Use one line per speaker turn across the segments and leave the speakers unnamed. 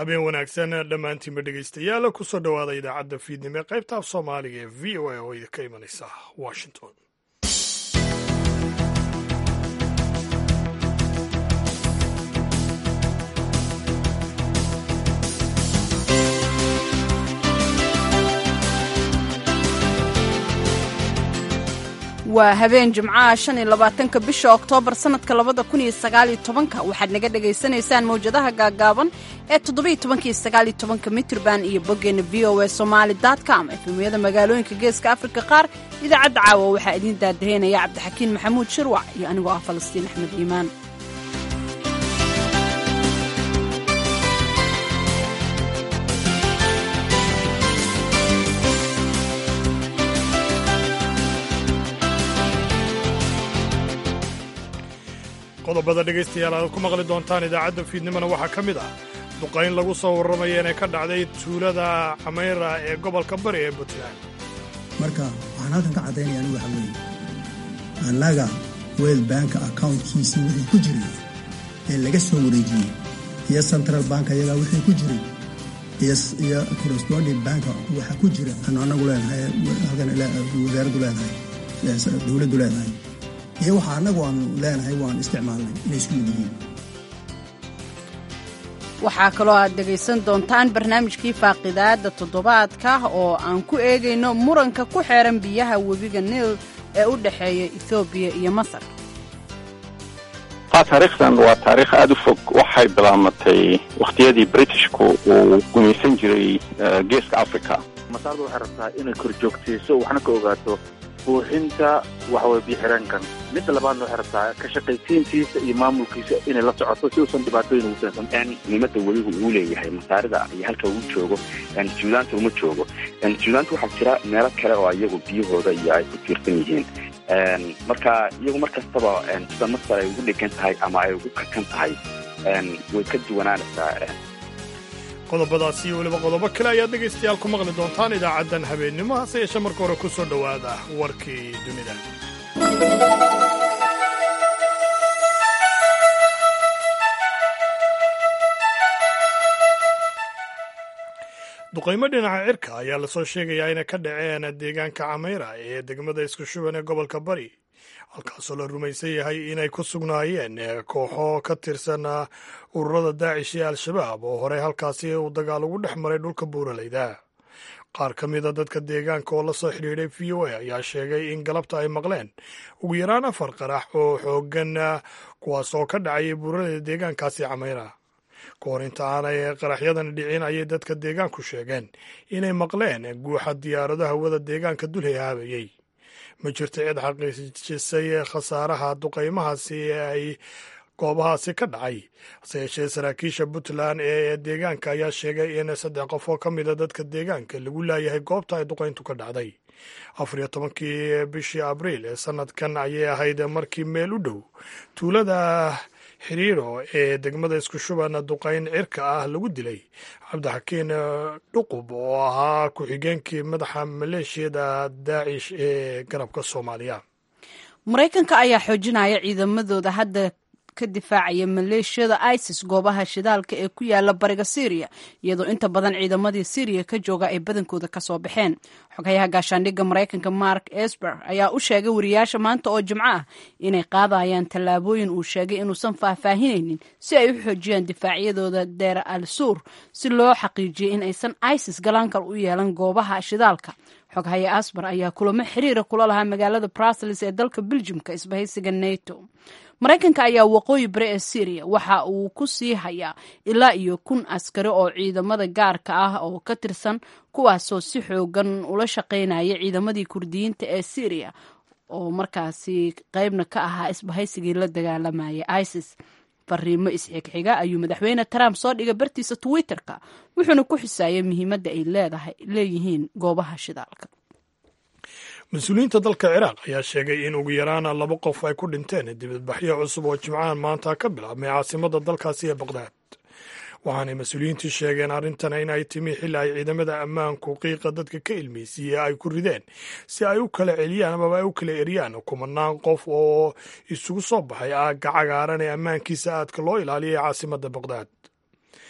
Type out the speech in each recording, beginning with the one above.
habeen wanaagsan dhammaantiinba dhegaystayaal kusoo dhowaada idaacadda fiidnimo ee qaybta af soomaaliga ee v o a oo idinka imanaysa washington
waa habeen jimcaha shan iyo labaatanka bisha oktoobar sannadka labada kun iyo sagaaliyo tobanka waxaad naga dhagaysanaysaan mawjadaha gaagaaban ee toddobiyo tobanka iyo sagaaliyo tobanka mitrban iyo boggeena v o a somaali com efemiyada magaalooyinka geeska afrika qaar idaacadda caawa waxaa idiin daadaheynaya cabdixakiin maxamuud shirwac iyo anigoo ah falastiin axmed iimaan
qodobada dhegaystayaal aad ku maqli doontaan idaacadda fiidnimona waxaa ka mid ah duqayn lagu soo warramaya inay ka dhacday tuulada cameyra ee gobolka bari ee puntland
marka waxaan halkan ka caddaynaya anigu waxa weeye annaga wel banka accountkiisii wixii ku jiray ee laga soo wareejiyey iyo central bank ayagaa wixii ku jiray iyo corresponding banka waxa ku jira aanu annagu leenahay halkan wasaaraddu leenahay dowladdu leenahay iyo waxa annagu aanu leenahay waan isticmaalnay inay isku mid yihiin
waxaa kaloo aad dhegaysan doontaan barnaamijkii faaqidaadda toddobaadka oo aan ku eegayno muranka ku xeeran biyaha webiga niil ee u dhexeeya ethoobiya iyo masar
taariikhdan waa taariikh aada u fog waxay bilaamatay wakhtiyadii britishku uu gumaysan jiray geeska africa
masaarda waxay rabtaa inay korjoogtayso waxna ka ogaato buuxinta waxaweye biyo-xireenkan midda labaadna waxay rabtaa ka shaqaysiintiisa iyo maamulkiisa inay la socoto si uusan dhibaatooyin ugu keensan
muhiimadda weligu uu leeyahay masaarida iyo halka uu joogo suudaanta uma joogo suudaanta waxaa jira meelo kale oo iyagu biyahooda iyo ay ku tiirsan yihiin marka iyagu mar kastaba sida masar ay ugu dhegan tahay ama ay ugu kakan tahay way ka duwanaanaysaa
qodobadaas iyo weliba qodobo kale ayaad dhegaystayaal ku maqli doontaan idaacaddan habeennimo hase yeeshee marka hore ku soo dhowaada warkii dunida duqaymo dhinaca cirka ayaa lasoo sheegayaa inay ka dhaceen deegaanka cameyra ee degmada isku shuban ee gobolka bari halkaasoo la rumaysan yahay inay ku sugnaayeen kooxo ka tirsan ururada daacish iyo al-shabaab oo horey halkaasi uu dagaal ugu dhex maray dhulka buuraleyda qaar ka mida dadka deegaanka oo la soo xidhiidhay v o a ayaa sheegay in galabta ay maqleen ugu yaraan afar qarax oo xooggan kuwaas oo ka dhacayay buuraleyda deegaankaasi cameyra ka hor inta aanay qaraxyadan dhicin ayay dadka deegaanku sheegeen inay maqleen guuxa diyaarado hawada deegaanka dul hehaabayey ma jirto cid xaqiijisay khasaaraha duqaymahaasi ee ay goobahaasi ka dhacay hase yeeshee saraakiisha puntland ee deegaanka ayaa sheegay in saddex qof oo ka mida dadka deegaanka lagu laayahay goobta ay duqayntu ka dhacday afar iyo tobankii bishii abriil ee sanadkan ayay ahayd markii meel u dhow tuulada xiriiro ee degmada isku shuban duqayn cirka ah lagu dilay cabdixakiin dhuqub oo ahaa ku-xigeenkii madaxa maleeshiyada daacish ee garabka soomaaliya
maraykanka ayaa xoojinaya ciidamadooda hadda ka difaacaya maleeshiyada isis goobaha shidaalka ee ku yaala bariga syriya iyadoo inta badan ciidamadii syriya ka jooga ay badankooda kasoo baxeen xogayaha gaashaandhigga maraykanka mark esber ayaa u sheegay wariyaasha maanta oo jimco ah inay qaadayaan tallaabooyin uu sheegay inuusan faahfaahinaynin si ay u xoojiyaan difaacyadooda deer al suur si loo xaqiijiyo in aysan isis galaankal u yeelan goobaha shidaalka xoghaye asbar ayaa kulamo xiriira kula lahaa magaalada brussels ee dalka beljimka isbahaysiga nato maraykanka ayaa waqooyi bari ee syriya waxa uu ku sii hayaa ilaa iyo kun askari oo ciidamada gaarka ah oo ka tirsan kuwaasoo si xoogan ula shaqaynaya ciidamadii kurdiyiinta ee syriya oo markaasi qeybna ka ahaa isbahaysigii la dagaalamayay isis fariimo isxigxiga ayuu madaxweyne trump soo dhigay bartiisa twitter-ka wuxuuna ku xisaayay muhiimadda ay leeyihiin goobaha shidaalka
mas-uuliyiinta dalka ciraaq ayaa sheegay in ugu yaraan laba qof ay ku dhinteen dibadbaxyo cusub oo jimcahan maanta ka bilaabmay caasimada dalkaasi ee baqdaad waxaanay mas-uuliyiintu sheegeen arrintan in ay timi xilli ay ciidamada ammaanku qiiqa dadka ka ilmeysiiye ay ku rideen si ay u kala celiyaan amaba ay u kala eriyaan kumanaan qof oo isugu soo baxay aagga cagaaran ee ammaankiisa aadka loo ilaaliyay caasimada baqdaad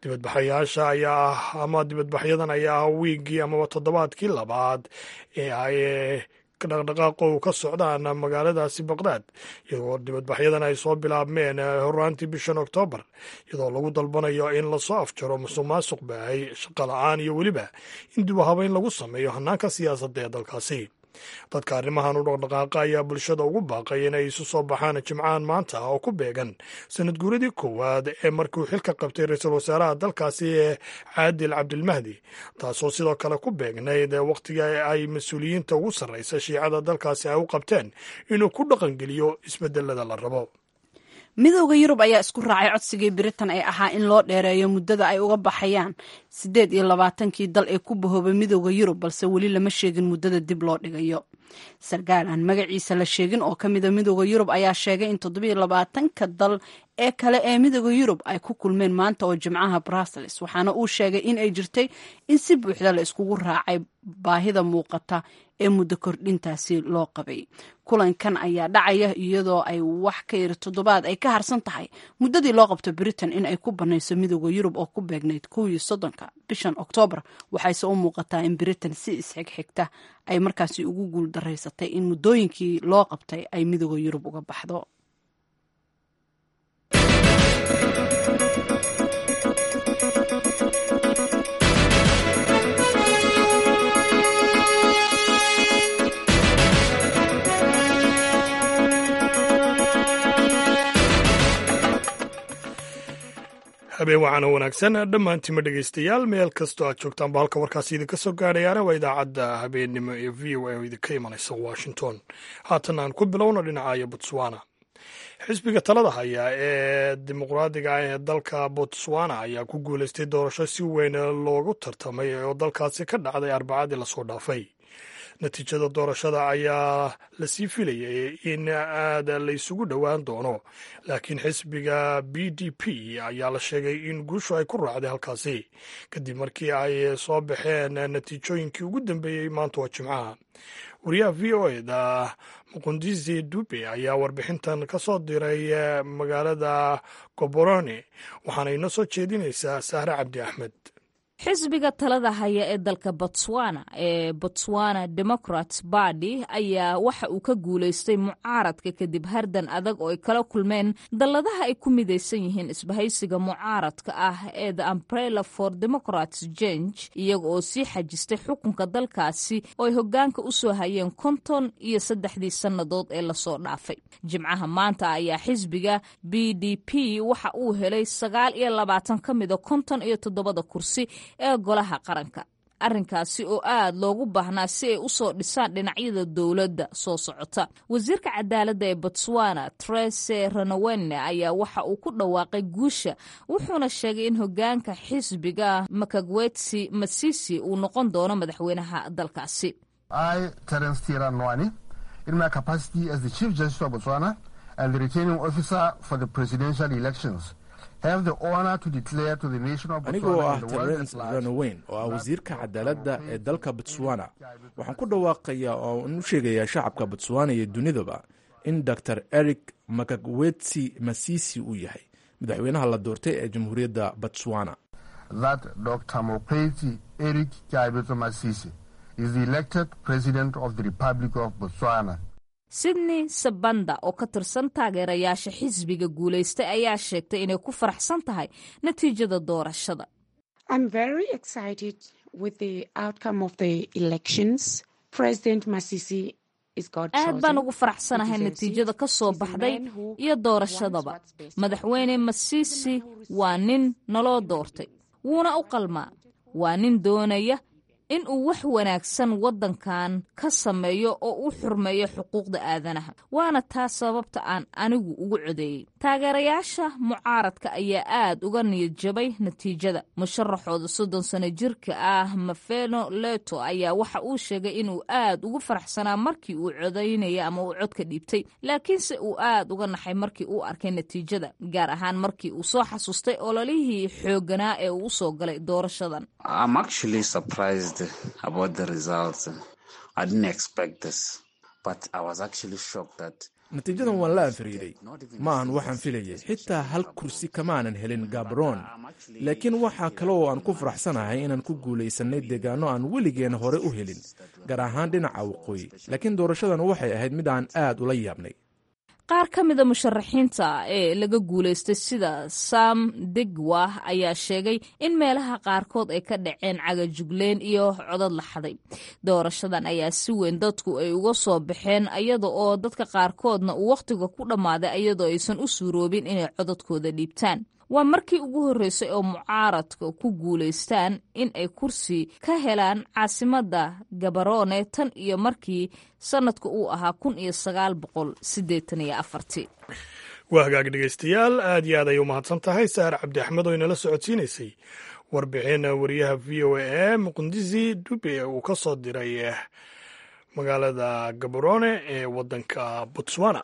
dibadbaxayaasha ayaa ah ama dibadbaxyadan ayaa ah wiiggii amaba toddobaadkii labaad ee ay dhaqdhaqaaqo u ka socdaan magaaladaasi baqdaad iyadoo dibadbaxyadan ay soo bilaabmeen horaantii bishan oktoobar iyadoo lagu dalbanayo in lasoo afjaro musuq maasuq baahay shaqo la-aan iyo weliba in dib u habeyn lagu sameeyo hanaanka siyaasadda ee dalkaasi dadka arrimahan u dhaqdhaqaaqa ayaa bulshada ugu baaqay inay isu soo baxaan jimcahan maanta oo ku beegan sanad guuradii koowaad ee markiuu xilka qabtay ra-iisul wasaaraha dalkaasi ee caadil cabdilmahdi taasoo sidoo kale ku beegnayd wakhtigii ay mas-uuliyiinta ugu sarraysa shiicada dalkaasi ay u qabteen inuu ku dhaqangeliyo isbedelada la rabo
midowda yurub ayaa isku raacay codsigii britain ee ahaa in loo dheereeyo muddada ay uga baxayaan siddeed iyo labaatankii dal ee ku bahoobay midowda yurub balse weli lama sheegin muddada dib loo dhigayo sarkaal aan magaciisa la sheegin oo ka mida midowda yurub ayaa sheegay in toddobiyo labaatanka dal ee kale ee midowda yurub ay ku kulmeen maanta oo jimcaha brussels waxaana uu sheegay in ay jirtay in si buuxda la iskugu raacay baahida muuqata ee muddo kordhintaasi loo qabay kulankan ayaa dhacaya iyadoo ay wax ka yiri toddobaad ay ka harsan tahay muddadii loo qabto britain in ay ku banayso midowda yurub oo ku beegnayd kowii soddonka bishan oktoobar waxayse u muuqataa in britain si isxigxigta ay markaasi ugu guul daraysatay in muddooyinkii loo qabtay ay midowda yurub uga baxdo
habeen waxaana wanaagsan dhammaantiima dhegaystayaal meel kastoo aad joogtaanba halka warkaasi idinka soo gaadhayaana waa idaacadda habeennimo ee v o a oo idinka imanaysa washington haatan aan ku bilowno dhinacayo botswana xisbiga talada haya ee dimuqraadiga ah ee dalka botswana ayaa ku guulaystay doorasho si weyn loogu tartamay oo dalkaasi ka dhacday arbacadii lasoo dhaafay natiijada doorashada ayaa lasii filayay in aad la isugu dhowaan doono laakiin xisbiga b d p ayaa la sheegay in guushu ay ku raacday halkaasi kadib markii ay soo baxeen natiijooyinkii ugu dambeeyey maanta waa jimcaha wariyaha v o eda muqundisi dube ayaa warbixintan ka soo diray magaalada goborone waxaana inoo soo jeedinaysaa sahre cabdi axmed
xisbiga talada haya ee dalka botswana ee botswana democrats bardy ayaa waxa uu ka guulaystay mucaaradka kadib hardan adag oo ay kala kulmeen dalladaha ay ku midaysan yihiin isbahaysiga mucaaradka ah ee the umbrella for democrats jange iyaga oo sii xajistay xukunka dalkaasi oo ay hogaanka u soo hayeen konton iyo saddexdii sannadood ee lasoo dhaafay jimcaha maanta ayaa xisbiga b d p waxa uu helay sagaal iyo labaatan ka mida konton iyo toddobada kursi ee golaha qaranka arrinkaasi oo aad loogu baahnaa si ay usoo dhisaan dhinacyada dowladda soo socota wasiirka cadaaladda ee botswana trese ranawene ayaa waxa uu ku dhawaaqay guusha wuxuuna sheegay in hogaanka xisbiga makagwetsi masisi uu noqon doono madaxweynaha dalkaasi
in my capacity as the chief justice of botswana and the returning officer for the presidential elections
anigoo ah terence ranoweyn oo ah wasiirka cadaaladda ee dalka botswana waxaan ku dhawaaqayaa oo aan u sheegayaa shacabka botswana iyo dunidaba in dor eric makagwetsi masisi uu yahay madaxweynaha la doortay ee jamhuuriyadda botswana
that dr mokwetsi eric kaibeto masisi is the elected president of the republic of botswana
sydney sabanda oo ka tirsan taageerayaasha xisbiga guulaystay ayaa sheegtay inay ku faraxsan tahay natiijada doorashada aad baan ugu faraxsanahay natiijada ka soo baxday iyo doorashadaba madaxweyne masisi waa nin naloo doortay wuuna u qalmaa waa nin doonaya in uu wax wanaagsan waddankan ka sameeyo oo u xurmeeyo xuquuqda aadanaha waana taas sababta aan anigu ugu codeeyey taageerayaasha mucaaradka ayaa aad uga niyad jabay natiijada musharaxooda soddon sano jirka ah mafeno leto ayaa waxa uu sheegay inuu aad ugu faraxsanaa markii uu codaynaya ama uu codka dhiibtay laakiinse uu aad uga naxay markii uu arkay natiijada gaar ahaan markii uu soo xasuustay ololihii xoogganaa ee uu usoo galay doorashadan
about the results. I didn't expect this, but I was actually shocked that
natiijadan waan la anfariiday ma ahan waxaan filayay xitaa hal kursi kamaanan helin gabron laakiin waxaa kale oo aan ku faraxsanahay inaan ku guulaysannay deegaano aan weligeen hore u helin gaar ahaan dhinaca waqooyi laakiin doorashadan waxay ahayd mid aan aad ula yaabnay
qaar ka mida musharaxiinta ee laga guulaystay sida sam degwa ayaa sheegay in meelaha qaarkood ay ka dhaceen cagajugleen iyo codad la xaday doorashadan ayaa si weyn dadku ay uga soo baxeen iyada oo dadka qaarkoodna uu wakhtiga ku dhammaaday iyadoo aysan u suuroobin inay codadkooda dhiibtaan waa markii ugu horreysay oo mucaaradka ku guulaystaan in ay kursi ka helaan caasimadda gabaroone tan iyo markii sannadka uu ahaa kun iyo sagaal boqol siddeetan iyo afartii
waa hagaag dhegaystayaal aad iyo aad ay u mahadsan tahay saar cabdi axmed oo inala socodsiinaysay warbixin wariyaha v o a ee muqdisi dube uu ka soo diray magaalada gabaroone ee waddanka botswana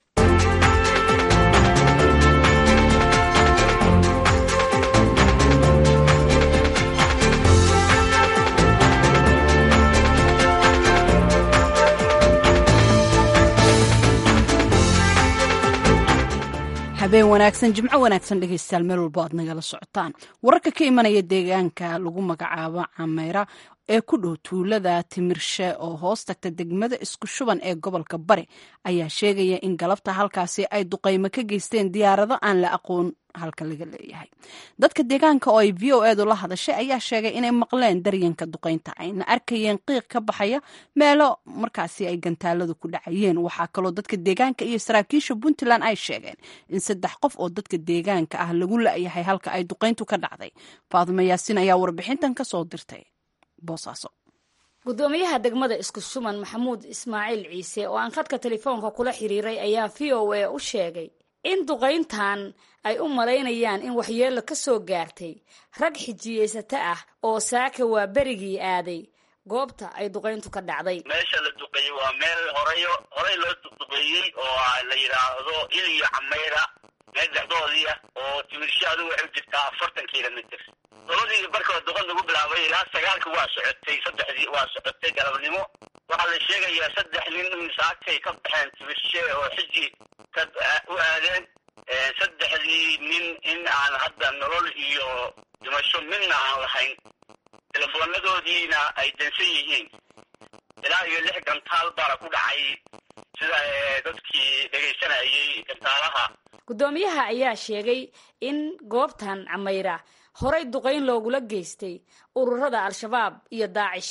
habeen wanaagsan jimco wanaagsan dhegeystayaal meel walbo aad nagala socotaan wararka ka imanaya deegaanka lagu magacaabo cameyra ee ku dhow tuulada timirshe oo hoos tagta degmada isku shuban ee gobolka bari ayaa sheegaya in galabta halkaasi ay duqaymo ka geysteen diyaarado aan la aqoon halka laga leeyahay dadka deegaanka oo ay v o edu la hadashay ayaa sheegay inay maqleen daryanka duqaynta ayna arkayeen qiiq ka baxaya meelo markaasi ay gantaaladu ku dhacayeen waxaa kaloo dadka deegaanka iyo saraakiisha puntland ay sheegeen in saddex qof oo dadka deegaanka ah lagu la-yahay halka ay duqayntu ka dhacday faadimo yaasiin ayaa warbixintan ka soo dirtay boosaaso
gudoomiyaha degmada isku shuman maxamuud ismaaciil ciise oo aan khadka telefoonka kula xiriiray ayaa v o a u sheegay in duqayntan ay u malaynayaan in waxyeello ka soo gaartay rag xijiyeysata ah oo saaka waa berigii aaday goobta ay duqayntu ka dhacday
meesha la duqeeyey waa meel horeyo horey loo duqduqeeyey oo la yidhaahdo il iyo cameyra meel dhexdoodii ah oo timirsho adigu waxay u jirtaa afartan kilomitr labadii markoo duqan lagu bilaabay ilaa sagaalka waa socotay saddexdii waa socotay galabnimo waxaa la sheegayaa saddex nin in saakay ka baxeen timirshe oo xiji ka u aadeen saddexdii nin in aan hadda nolol iyo dhimasho midna aan lahayn telefonadoodiina ay dansan yihiin ilaa iyo lix gantaal baana ku dhacay sida dadkii dhegaysanayay gantaalaha
guddoomiyaha ayaa sheegay in goobtan cameyra horay duqayn loogula geystay ururada al-shabaab iyo daacish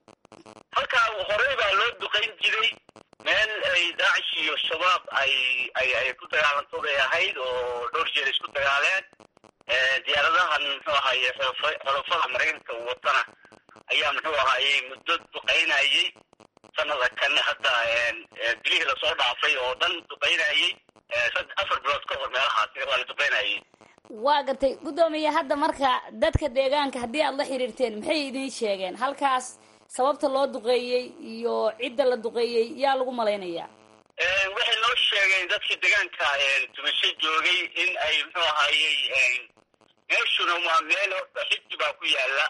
halkaa horey baa loo duqayn jiray meel ay daacish iyo shabaab ay ay ay ku dagaalanto bay ahayd oo dhowr jeer isku dagaaleen diyaaradahan muxuu ahaye xolofada maraykanka watana ayaa muxuu ahaayey muddo duqaynayey sanada kan hadda bilihii lasoo dhaafay oo dhan duqaynayey afar bilood ka hor meelahaas waa la duqaynayey
waa gartay guddoomiye hadda marka dadka deegaanka haddii aad la xiriirteen maxay idiin sheegeen halkaas sababta loo duqeeyey iyo cidda la duqeeyey yaa lagu malaynayaa
waxay noo sheegeen dadkii deegaanka tumasho joogay in ay muxuu ahaayey meeshuna waa meel horta xiji baa ku yaala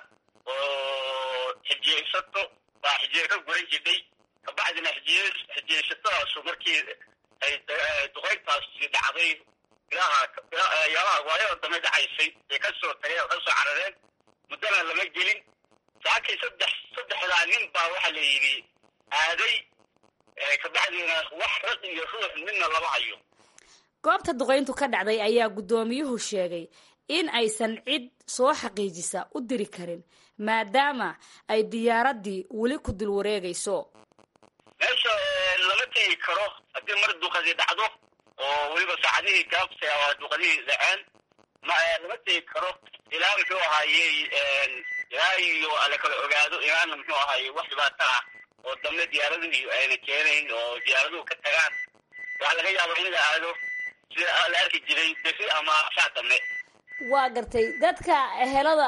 oo xijiyeysato baa xijiye ka guran jidhay kabacdina xijiye xijiyeysatadaasu markii ay duqayntaasi dhacday ilaha yaalaha waayada dambe dhacaysay ay ka soo tageen oo ka soo carareen muddana lama gelin saakay saddex saddexdaa nin baa waxaa la yidhi aaday kabacdina wax rag iyo ruux midna lama hayo
goobta duqayntu ka dhacday ayaa guddoomiyuhu sheegay in aysan cid soo xaqiijisa u diri karin maadaama ay diyaaraddii weli ku dul wareegayso
meesha lama tegi karo haddii mar duqadi dhacdo oo weliba saacadihii gaabta waa duqadihii dhaceen ma lama tegi karo ilaa muxuu ahaayey ilaa iyo la kala ogaado ilaana muxuu ahaayey wax dhibaato ah oo dambe diyaaraduhu ayna keenayn oo diyaaraduhu ka tagaan waxaa laga yaaba in la aado sida la arki jiray beri ama saa dambe
waa gartay dadka ehelada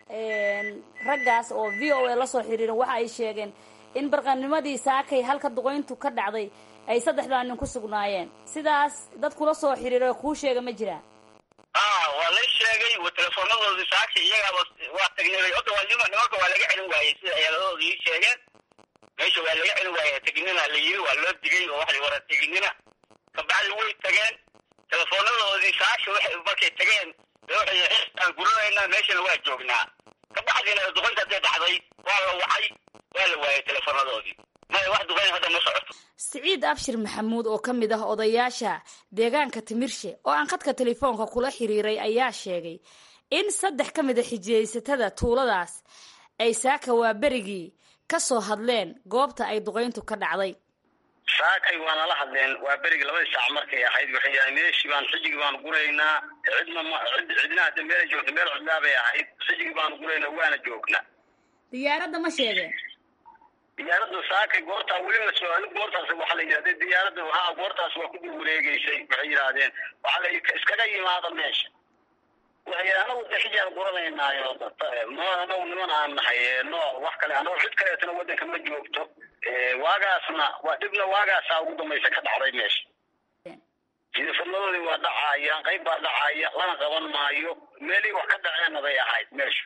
raggaas oo v o a lasoo xiriiran waxa ay sheegeen in barqanimadii saakay halka duqayntu ka dhacday ay saddexdaa nin ku sugnaayeen sidaas dad kula soo xiriira kuu sheega ma jiraan
a waa la sheegay teleefoonadoodii saakay iyagaaba waa tagnay ota waa nima nimanka waa laga celin waayey sida eheladooda ii sheegeen meesha waa laga celin waayey teginina la yiri waa loo digay oo waxa wara teginina kabacdi way tageen teleefoonadoodii saasha waxay markay tageen waxay aan guranaynaa meeshana waa joognaa kabacdina duqaynta hadday dhacday waa la wacay waa la waayay teleefoonadoodii maya wax duqayn hadda ma socoto
siciid abshir maxamuud oo ka mid ah odayaasha deegaanka timirshe oo aan khadka telefoonka kula xiriiray ayaa sheegay in saddex ka mid a xijiyeysatada tuuladaas ay saaka waa berigii ka soo hadleen goobta ay duqayntu ka dhacday
saakay waana la hadleen waa berigi labadii saac markay ahayd waxay yahay meeshii baan xijigii baan guraynaa cidna ma cid cidna hadda meelay joogta meel cidlaa bay ahayd xijigii baan guraynaa waana joognaa
diyaaradda ma sheegeen
diyaaradda saakay goortaa weli la soo goortaas waxaa la yidhahday diyaaradda ha goortaas waa ku dul wareegeysay waxay yidhaahdeen waxaa la iskaga yimaada meesha waxay yidhahdeen anagu de xijaan guranaynaayo ma anagu niman aan nahay no wax kale anagu cid kaleetana waddanka ma joogto waagaasna waa dhibna waagaasaa ugu dambaysa ka dhacday meesha telefonadoodii waa dhacaya qayb baa dhacaya lana qaban maayo meelihii wax ka dhaceenna bay ahayd meesha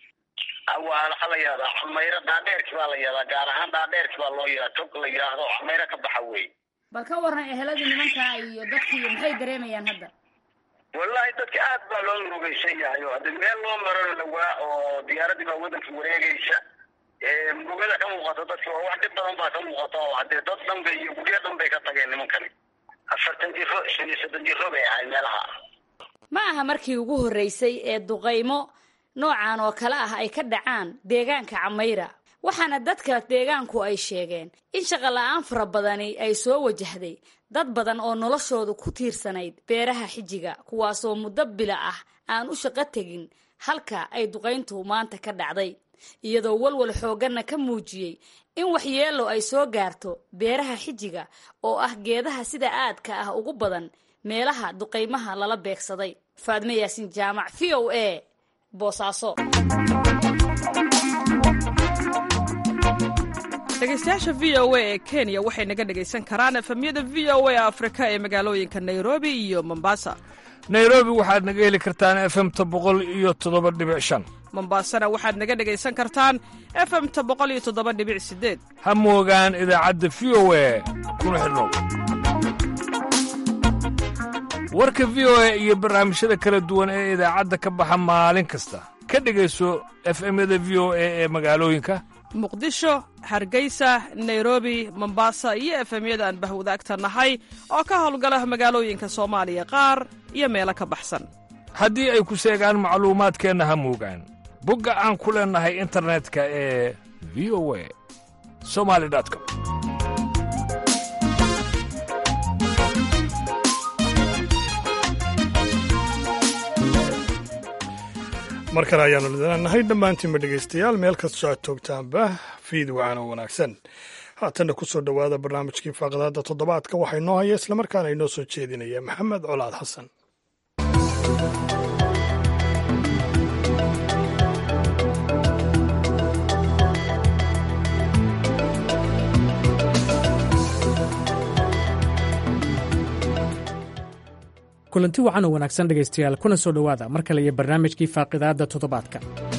waxaa la yihahdaa camayro dhaadheerki baa la yihahdaa gaar ahaan dhaadheerki baa loo yihahdaa tog la yidhaahdo camayro ka baxa wey
bal ka waran eheladii nimankaa iyo dadkii maxay dareemayaan hadda
wallahi dadka aad baa loo murugaysan yahay oo hadde meel loo maro dhawaa oo diyaaradii baa waddanka wareegaysa murugada ka muuqato dadka waa wax dhib badan baa ka muuqata oo haddee dad dhanbay iyo guryo dhan bay ka tageen nimankani afartan jiro shan iyo soddon jiro bay ahayd meelaha
ma aha markii ugu horreysay ee duqaymo noocan oo kale ah ay ka dhacaan deegaanka camayra waxaana dadka deegaanku ay sheegeen in shaqola-aan fara badani ay soo wajahday dad badan oo noloshoodu ku tiirsanayd beeraha xijiga kuwaasoo muddo bila ah aan u shaqo tegin halka ay duqayntu maanta ka dhacday iyadoo walwal xoogganna ka muujiyey in waxyeello ay soo gaarto beeraha xijiga oo ah geedaha sida aadka ah ugu badan meelaha duqaymaha lala beegsaday faadme yaasin jaamac v o a boosaaso
dhegeystayaasha v o a ee kenya waxay naga dhegaysan karaan efemyada v o a afrika ee magaalooyinka nairobi iyo mombasa
nairobi waxaad naga heli kartaan efemta boqol iyo toddoba dhibic shan
mombasana waxaad naga dhegaysan kartaan efemta boqol iyo toddoba dhibic sideed
ha moogaan idaacadda v o a kuna xidhnow warka v o a iyo barnaamijyada kala duwan ee idaacadda ka baxa maalin kasta ka dhegayso efemyada v o a ee magaalooyinka
muqdisho hargeysa nairobi mombasa iyo efemyada aan bahwadaagta nahay oo ka howlgala magaalooyinka soomaaliya qaar iyo meelo ka baxsan
haddii ay ku seegaan macluumaadkeenna ha moogaan bogga aan ku leennahay internetka ee v o a somali com
mar kale ayaanu lidanahay dhammaantiinba dhegaystayaal meel kastoo aad toogtaanba fiid wacaano wanaagsan haatanna ku soo dhowaada barnaamijkii faaqadaada toddobaadka waxaa inoo haya islamarkaana inoo soo jeedinaya maxamed colaad xasan
kulanti wacan oo wanaagsan dhegaystayaal kuna soo dhowaada mar kale iyo barnaamijkii faaqidaadda toddobaadka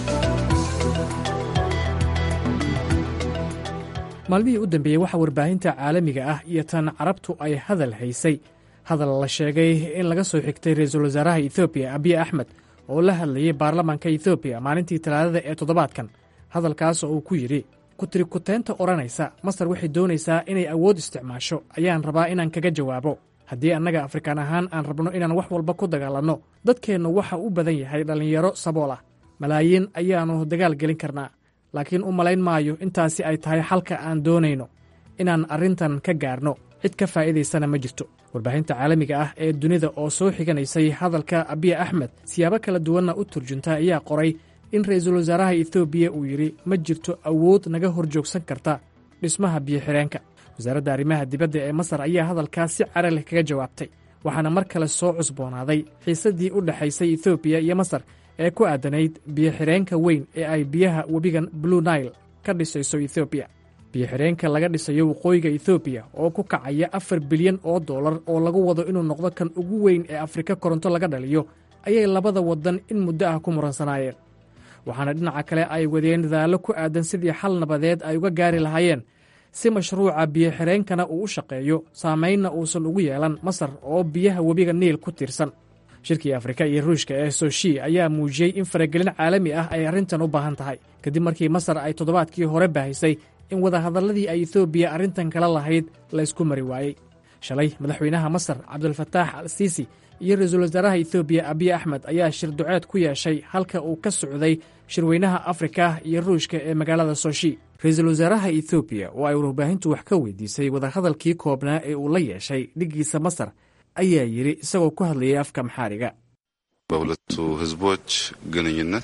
maalmihii u dambeeyey waxaa warbaahinta caalamiga ah iyo tan carabtu ay hadal haysay hadal la sheegay in laga soo xigtay ra-iisul wasaaraha ethoobiya abiy axmed oo la hadlayay baarlamaanka ethoobiya maalintii talaadada ee toddobaadkan hadalkaas oo uu ku yidhi kutirikuteynta odhanaysa masar waxay doonaysaa inay awood isticmaasho ayaan rabaa inaan kaga jawaabo haddii annaga afrikaan ahaan aan rabno inaan wax walba ku dagaalanno dadkeennu waxa u badan yahay dhallinyaro sabool ah malaayiin ayaannu dagaal gelin karnaa laakiin u malayn maayo intaasi ay tahay xalka aan doonayno inaan arrintan ka gaarno cid ka faa'iidaysana ma jirto warbaahinta caalamiga ah ee dunida oo soo xiganaysay hadalka abiy axmed siyaabo kala duwanna u turjunta ayaa qoray in ra'iisul wasaaraha etoobiya uu yidhi ma jirto awood naga hor joogsan karta dhismaha biyo-xidheenka wasaaradda arrimaha dibadda ee masar ayaa hadalkaas si cara leh kaga jawaabtay waxaana mar kale soo cusboonaaday xiisaddii u dhexaysay etoobiya iyo masar ee ku aadanayd biyo-xidheenka weyn ee ay biyaha webigan blue naile ka dhisayso etoobiya biyo-xidheenka laga dhisayo waqooyiga etoobiya oo ku kacaya afar bilyan oo dollar oo lagu wado inuu noqdo kan ugu weyn ee afrika koronto laga dhaliyo ayay labada waddan in muddo ah ku muransanaayeen waxaana dhinaca kale ay wadeen dadaallo ku aadan sidii xal nabadeed ay uga gaari lahaayeen si mashruuca biyo-xireenkana uu u shaqeeyo saamaynna uusan ugu yeelan masar oo biyaha webiga niil ku tiirsan shirkii afrika iyo ruushka ee soshi ayaa muujiyey in faragelin caalami ah ay arrintan u baahan tahay kadib markii masar ay toddobaadkii hore baahisay in wadahadalladii ay etoobiya arrintan kala lahayd la ysku mari waayey shalay madaxweynaha masar cabdulfataax al siisi iyo ra-iisul wasaaraha etoobiya abiy axmed ayaa shir duceed ku yeeshay halka uu ka socday shirweynaha afrika iyo ruushka ee magaalada soshi ra-iisul wasaaraha etoobiya oo ay warbaahintu wax ka weydiisay wadahadalkii koobnaa ee uu la yeeshay dhiggiisa masar ayaa yidhi isagoo ku hadlayay afka maxaariga
በሁለቱ ህዝቦች ግንኙነት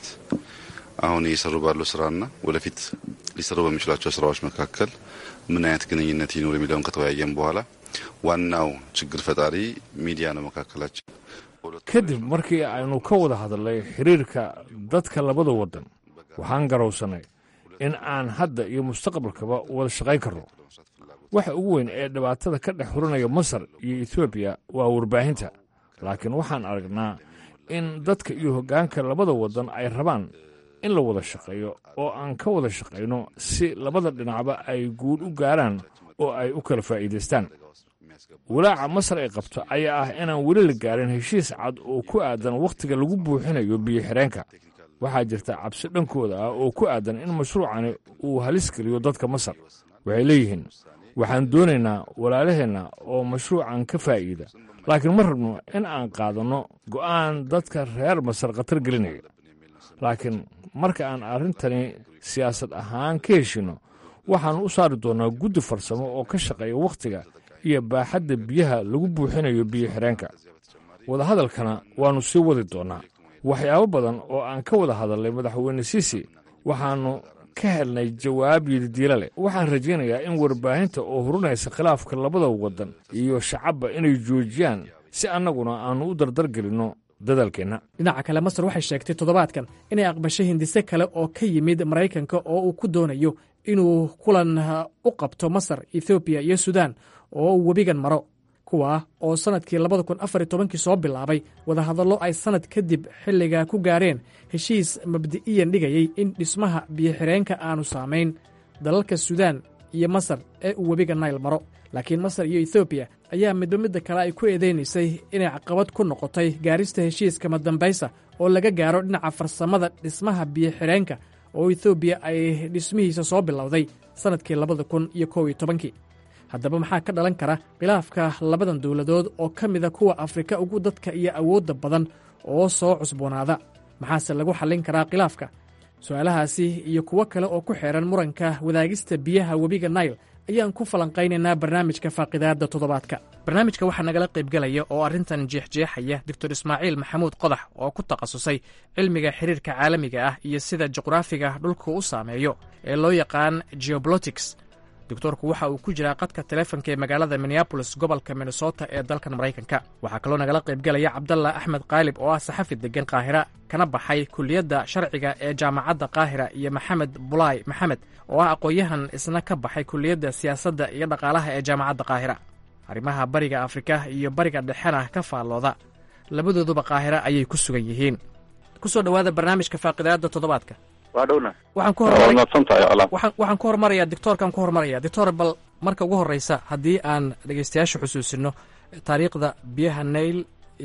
አሁን እየሰሩ ባለው ስራና ወደፊት ሊሰሩ በሚችሏቸው ስራዎች መካከል ምን አይነት ግንኙነት ይኖር የሚለውን ከተወያየን በኋላ ዋናው ችግር ፈጣሪ ሚዲያ ነው መካከላችን።
kadib markii aynu ka wada hadalnay xiriirka dadka labada waddan waxaan garowsannay in aan hadda iyo mustaqbalkaba wada shaqayn karno waxa ugu weyn ee dhibaatada ka dhex hurinaya masar iyo etoobiya waa warbaahinta laakiin waxaan aragnaa in dadka iyo hoggaanka labada waddan ay rabaan in la wada shaqeeyo oo aan ka wada shaqayno si labada dhinacba ay guul u gaaraan oo ay u kala faa'iidaystaan walaaca masar ay qabto ayaa ah inaan weli la gaarin heshiis cad oo ku aadan wakhtiga lagu buuxinayo biyo-xireenka waxaa jirta cabsi dhankooda ah oo ku aadan in mashruucani uu halis geliyo dadka masar waxay leeyihiin waxaan doonaynaa walaalaheenna oo mashruucan ka faa'iida laakiin ma rabno in aan qaadanno go'aan dadka reer masar khatar gelinaya laakiin marka aan arrintani siyaasad ahaan ka heshinno waxaannu u saari doonnaa guddi farsamo oo ka shaqeeya wakhtiga iyo baaxadda biyaha lagu buuxinayo biyo-xireenka wadahadalkana waannu sii wadi doonnaa waxyaabo badan oo aan ka wada hadalnay madaxweyne siisi waxaannu ka helnay jawaab yididiila leh waxaan rajaynayaa in warbaahinta oo hurunaysa khilaafka labada waddan iyo shacabba inay joojiyaan si annaguna aannu u dardargelinno dadaalkeenna
dhinaca kale masar waxay sheegtay toddobaadkan inay aqbashay hindise kale oo ka yimid maraykanka oo uu ku doonayo inuu kulan u qabto masar ethoobiya iyo suudaan oo uu webigan maro kuwaa oo sannadkii labada kun afar iyo tobankii soo bilaabay wadahadallo ay sannad kadib xilligaa ku gaareen heshiis mabdi'iyan dhigayey in dhismaha biyo-xireenka aanu saamayn dalalka suudaan iyo masar ee uu webiga nayl maro laakiin masar iyo ethoobiya ayaa midba midda kale ay ku eedaynaysay inay caqabad ku noqotay gaarista heshiiska madambaysa oo laga gaaro dhinaca farsamada dhismaha biyo-xireenka oo ethoobiya ay dhismihiisa soo bilowday sannadkii labada kun iyo kow iyo tobankii haddaba maxaa ka dhalan kara khilaafka labadan dowladood oo ka mida kuwa afrika ugu dadka iyo awoodda badan oo soo cusboonaada maxaase lagu xallin karaa khilaafka su-aalahaasi iyo kuwo kale oo ku xeehan muranka wadaagista biyaha webiga nail ayaan ku falanqaynaynaa barnaamijka faaqidaadda toddobaadka barnaamijka waxaa nagala qaybgelaya oo arrintan jeexjeexaya doctor ismaaciil maxamuud qodax oo ku takhasusay cilmiga xiriirka caalamiga ah iyo sida juqraafiga dhulku u saameeyo ee loo yaqaan geobolotics doctoorku waxa uu ku jiraa qadka taleefonka ee magaalada minneabolis gobolka minnesota ee dalkan maraykanka waxaa kaloo nagala qaybgelaya cabdalla axmed qaalib oo ah saxafi degan qaahira kana baxay kuliyadda sharciga ee jaamacadda qaahira iyo maxamed bulaay maxamed oo ah aqoon-yahan isna ka baxay kuliyadda siyaasadda iyo dhaqaalaha ee jaamacadda qaahira arrimaha bariga afrika iyo bariga dhexena ka faallooda labadooduba qaahira ayay ku sugan yihiin kusoo dhowaada barnaamijka faaqidaadda toddobaadka
waa dhowna
waxaan ku waxaan ku hormarayaa dictoorkaan ku hormaraya dictor bal marka ugu horreysa haddii aan dhegeystayaasha xusuusino taariikhda biyaha nail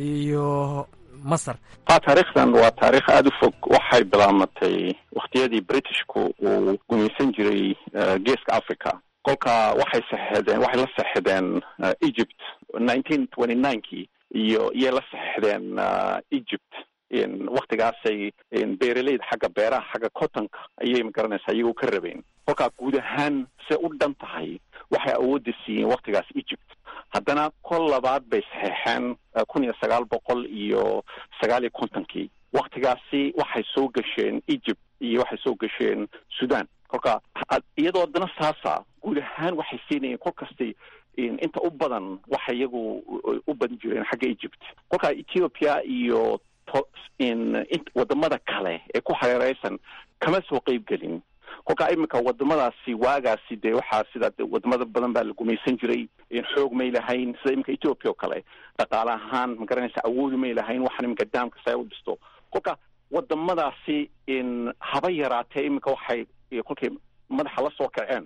iyo masar
ha taariikhdan waa taariikh aada u fog waxay bilaamatay wakhtiyadii britishku uu gumaysan jiray geeska africa kolka waxay saxeedeen waxay la saxedeen egypt nineteen twenty ninekii iyo iyay la saxedeen egypt waktigaasay beeraleyda xagga beeraha xagga cottonka ayay magaranaysaa iyagoo ka rabeen kolkaa guud ahaan se u dhan tahay waxay awoodda siiyeen waktigaas egypt haddana kol labaad bay saxeexeen kun iyo sagaal boqol iyo sagaal iyo kontonkii waktigaasi waxay soo gasheen egypt iyo waxay soo gasheen sudan kolka iyadoo haddana saasa guud ahaan waxay siinayeen kol kastay inta u badan waxay iyagu u badan jireen xagga egypt kolkaa ethiopia iyo wadamada kale ee ku hareereysan kama soo qeyb gelin kolkaa iminka wadamadaasi waagaasi dee waxaa sida wadamada badan baa la gumaysan jiray xoog may lahayn sida iminka ethiopia oo kale dhaqaale ahaan magaranaysa awoodi may lahayn waxaan iminka daamka saa u dhisto kolka wadamadaasi haba yaraatee iminka waxay kolkay madaxa la soo kaceen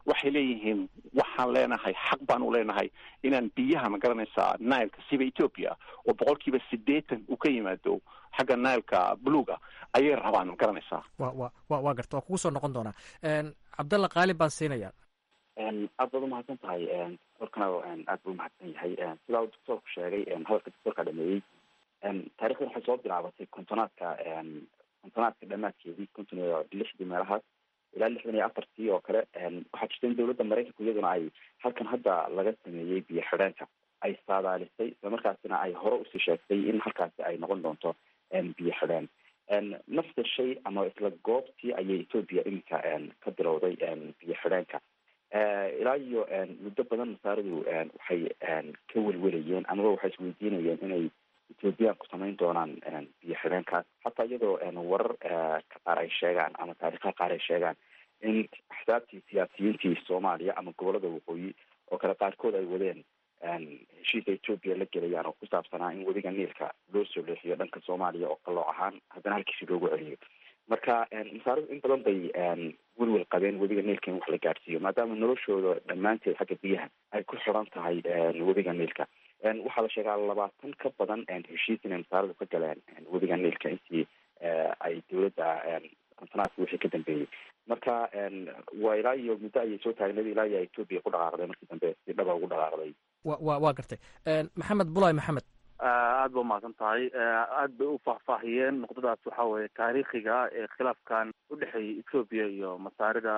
waxay leeyihiin waxaan leenahay xaq baan u leenahay inaan biyaha ma garanaysaa nileka siba ethoopia oo boqolkiiba siddeetan uu ka yimaado xagga nileka buluga ayay rabaan ma garanaysaa
wa wa wa waa garta waa kugu soo noqon doonaa cabdalla qaalib baan siinaya
aad baad umahadsan tahay doctorkana aad buu umahadsan yahay sidaa uu doctorku sheegay hadalka doctorka dhameeyey taarikhdan waxay soo bilaabatay kontonaadka kontonaadka dhamaadkeedii konton iyo lixdii meelahaas ilaa lixdan iyo afartii oo kale waxaa jirta in dawladda maraykanku iyaduna ay halkan hadda laga sameeyey biyo xidheenka ay saadaalisay isla markaasina ay hore usii sheegtay in halkaasi ay noqon doonto biyo xidheen nafta shay ama isla goobtii ayay ethoopia iminka ka bilowday biyo xidheenka ilaa iyo muddo badan masaaradu waxay ka welwelayeen amaba waxay isweydiinayeen inay ethoobiyaanku samayn doonaan biyo xidheenkaas hataa iyadoo warar ka qaar ay sheegaan ama taariikha qaar ay sheegaan in axsaabtii siyaasiyiintii soomaaliya ama gobolada waqooyi oo kale qaarkood ay wadeen heshiisa ethoopia la gelayaan oo ku saabsanaa in webiga niilka loo soo leexiyo dhanka soomaaliya oo qalooc ahaan haddana halkiisi loogu celiyo marka masaaridu in badan bay welwel qabeen webiga niilka in wax la gaadhsiiyo maadaama noloshooda dhammaanteed xagga biyaha ay ku xiran tahay webiga niilka waxaa la sheegaa labaatan ka badan heshiis inay masaaridu ka galeen webiga niilka intii ay dawladda kontonaadka wixii ka dambeeyey marka waa ilaa iyo muddo ayay soo taagneed ilaa iyo ethoopia ku dhaqaaqday markii dambe si dhaba ugu dhaqaaqday
wa wa waa gartay maxamed bulay maxamed
aad ba umahadsan tahay aad bay u faahfaahiyeen nuqdadaas waxa weeye taariikhiga ee khilaafkan udhexeeyay ethoopia iyo masaarida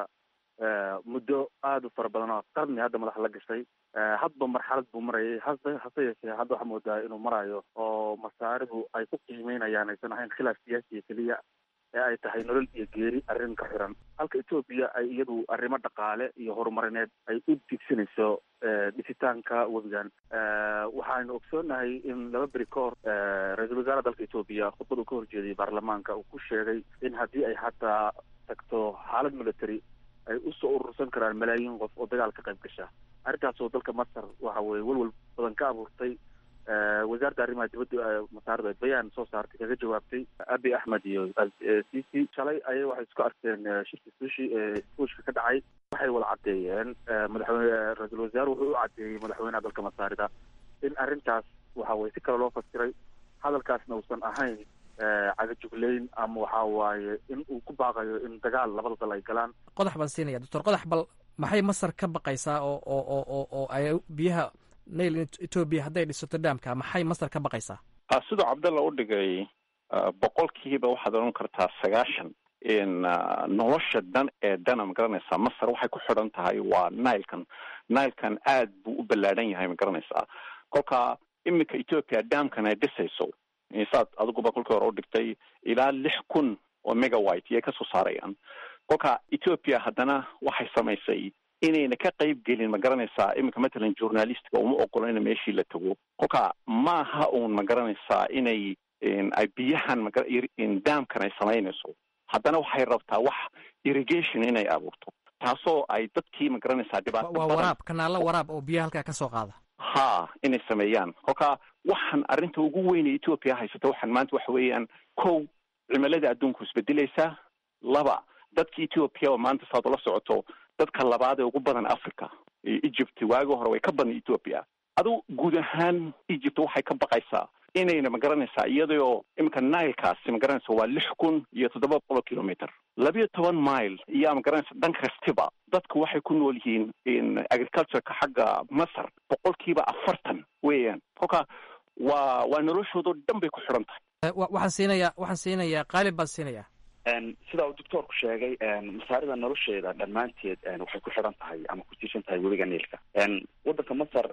muddo aada u fara badan oo qarni hadda madaxa la gashay hadba marxalad buu marayay hase hase yeeshee hadda waxaa moodaa inuu marayo oo masaaridu ay ku qiimeynayaan aysan ahayn khilaaf siyaasiya keliya ee ay tahay nolol iyo geeri arrin ka xiran halka ethoopia ay iyadu arrimo dhaqaale iyo horumarineed ay u digsanayso dhisitaanka webigan waxaanu ogsoonahay in laba beri ka hor ra-iisul wasaare dalka ethoopia khudbad uu ka horjeediyay baarlamaanka uu ku sheegay in haddii ay hataa tagto xaalad military ay usoo urursan karaan malaayiin qof oo dagaal ka qayb gasha arrintaasoo dalka masar waxa weye welwel badan ka abuurtay wasaaradda arrimaha dibadda masaarada ay bayaan soo saartay kaga jawaabtay abi axmed iyo cici shalay ayay waxay isku arkeen shirki sushi ee fuushka ka dhacay waxay wada caddeeyeen madaxweyne ra-iisul wasaare wuxuu u caddeeyey madaxweynaha dalka masaarida in arrintaas waxa weye si kale loo fasiray hadalkaasna uusan ahayn cagajugleyn ama waxa waaye in uu ku baaqayo in dagaal labada dal ay galaan
qodax baan siinaya doctor qodax bal maxay masar ka baqaysaa oo oo oo oo oo ay biyaha nail ethoopia hadday dhisato dhaamka maxay masar ka baqaysaa
siduu cabdalla u dhigay boqolkiiba waxaad odhan kartaa sagaashan in nolosha dhan ee dhana ma garanaysaa masar waxay ku xidhan tahay waa nilekan nilekan aad buu u ballaadhan yahay ma garanaysaa kolka iminka ethoopia dhaamkan ay dhisayso saad adiguba kolkii hore u dhigtay ilaa lix kun oo megawite iyay kasoo saarayaan kolka ethoopia haddana waxay samaysay inayna ka qayb gelin ma garanaysaa iminka matalan journalistka uma ogola ina meeshii la tago kolka maaha uun ma garanaysaa inay ay biyahan daamkan ay samaynayso haddana waxay rabtaa wax irrigation inay abuurto taasoo ay dadkii ma garanaysaa dhibaato
waa waraab kanaalo waraab oo biyaha halkaa ka soo qaada
ha inay sameeyaan kolka waxaan arrinta ugu weyne ethoopia haysata waxaan maanta waxa weeyaan kow cimilada adduunku isbedelaysaa laba dadka ethoopia oo maanta saad ula socoto dadka labaad ee ugu badan africa egypt waagi hore way ka badan ethoopia adu guud ahaan egypt waxay ka baqaysaa inayna ma garanaysaa iyadoo iminka nilekaasi ma garanaysa waa lix kun iyo toddoba boqol kilometer labiyo toban mile iyaa ma garanaysa dhan kastiba dadku waxay ku nool yihiin agricultureka xagga masar boqolkiiba afartan weeyaan kolka waa waa noloshoodao dhan bay ku xidhan tahay
waxaan siinayaa waxaan siinayaa qaalib baan siinayaa
sida uu doctoorku sheegay masaarida nolosheeda dhammaanteed waxay ku xidhan tahay ama ku tiirsan tahay webiga niilka waddanka masar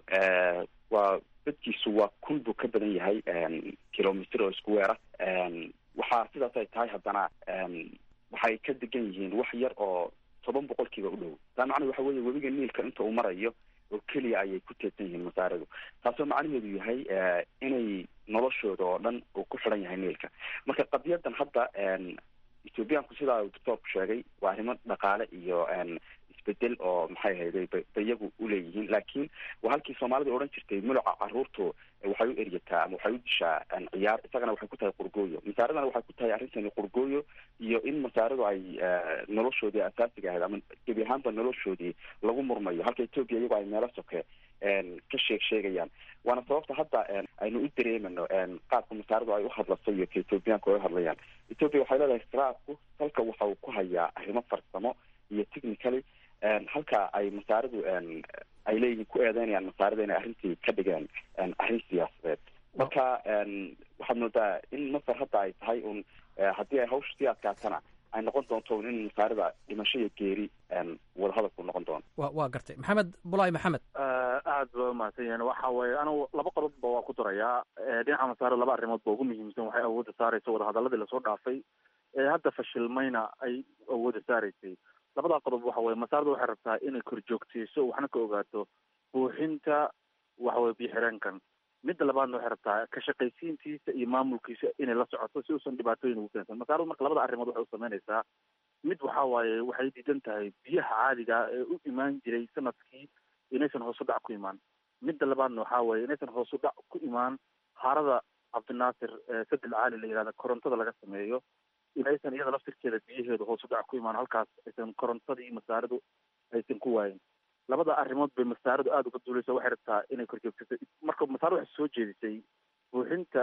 waa dadkiisu waa kun buu ka badan yahay kilomitr oo isku weera waxaa sidaas ay tahay haddana waxay ka degan yihiin wax yar oo toban boqolkiiba u dhow taa macnahedu waxa weeye webiga niilka inta uu marayo oo keliya ayay ku teedsan yihiin masaaridu taasoo macnaheedu yahay inay noloshooda oo dhan uu ku xidhan yahay niilka marka qadiyadan hadda ethoobiyaanku sidaa uu doctoorku sheegay waa arrimo dhaqaale iyo isbedel oo maxay ahayday ba iyagu uleeyihiin laakiin waa halkii soomaalida odhan jirtay muluca caruurtu waxay u eryataa ama waxay u dishaa ciyaar isagana waxay ku tahay qurgooyo masaaradana waxay ku tahay arrintani qurgooyo iyo in masaaradu ay noloshoodii asaasiga ahayd ama gebi ahaanba noloshoodii lagu murmayo halka etoobiya iyagoo ay meelo soke ka sheeg sheegayaan waana sababta hadda aynu u dareemano qaabka masaaradu ay uhadlaso iyo ka etoobiyaanku ay uhadlayaan etoobiya waxay leedahay khilaafku dalka waxa uu ku hayaa arrimo farsamo iyo technically halka ay masaaridu ay leeyihiin ku eedeynayaan masaarida inay arrintii ka dhigeen arrin siyaasadeed marka waxaad moodaa in masar hadda ay tahay un haddii ay hawsha sii adkaatana ay noqon doonto un in masaarida dhimasho iyo geeri wadahadalku noqon doono
wa waa gartay maxamed bulaay maxamed
aad ba umahadsan yahin waxa weeye anigu laba qodobba waa ku darayaa dhinaca masaarida laba arrimood ba ugu muhiimsan waxay awoodda saaraysa wadahadaladii lasoo dhaafay ee hadda fashilmayna ay awoodda saaraysay labadaa qodob waxa weye masaarida waxay rabtaa inay korjoogteyso waxna ka ogaato buuxinta waxaweye biyo-xireenkan midda labaadna waxay rabtaa ka shaqaysiintiisa iyo maamulkiisa inay la socoto si uusan dhibaatooyin ugu keensan masaaradu marka labada arrimood waxay u sameynaysaa mid waxa waaye waxay diidan tahay biyaha caadiga ee u imaan jiray sanadkii inaysan hoos u dhac ku imaan midda labaadna waxa weeye inaysan hoos u dhac ku imaan harada cabdinaasir sadel caali la yihahda korontada laga sameeyo inaysan iyada laftirkeeda biyaheedu hoos u dhac ku imaan halkaas aysan korontadii masaaridu aysan ku waayin labada arrimood bay masaaridu aada uga duuleysa waxay rabtaa inay korjoogsato marka masaaradu waxay soo jeedisay buuxinta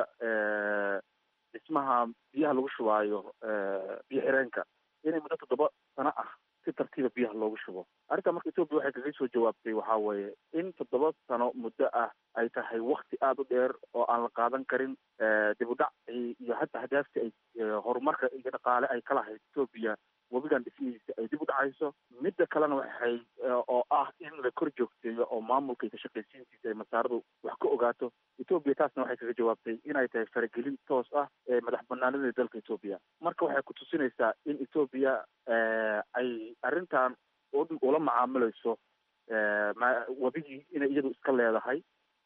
dhismaha biyaha lagu shubaayo biyo xireenka inay muddo toddoba sano ah si tartiiba biyaha loogu shubo arrintaa marka etoobiya waxay kaga soo jawaabtay waxa weeye in toddoba sano muddo ah ay tahay wakti aada u dheer oo aan la qaadan karin dib u dhac iyo hataa hadaafti ay horumarka iyo dhaqaale ay kalahayd etoobiya webigan dhismihiisa ay dib u dhacayso midda kalena waxay oo ah in la kor joogteeyo oo maamulka iyo ka shaqaysiintiisa ay masaaradu wax ka ogaato etoobiya taasna waxay kaga jawaabtay inay tahay faragelin toos ah ee madax banaanida dalka etoobiya marka waxay ku tusinaysaa in etoobiya ay arrintan ula macaamilayso webigii inay iyadu iska leedahay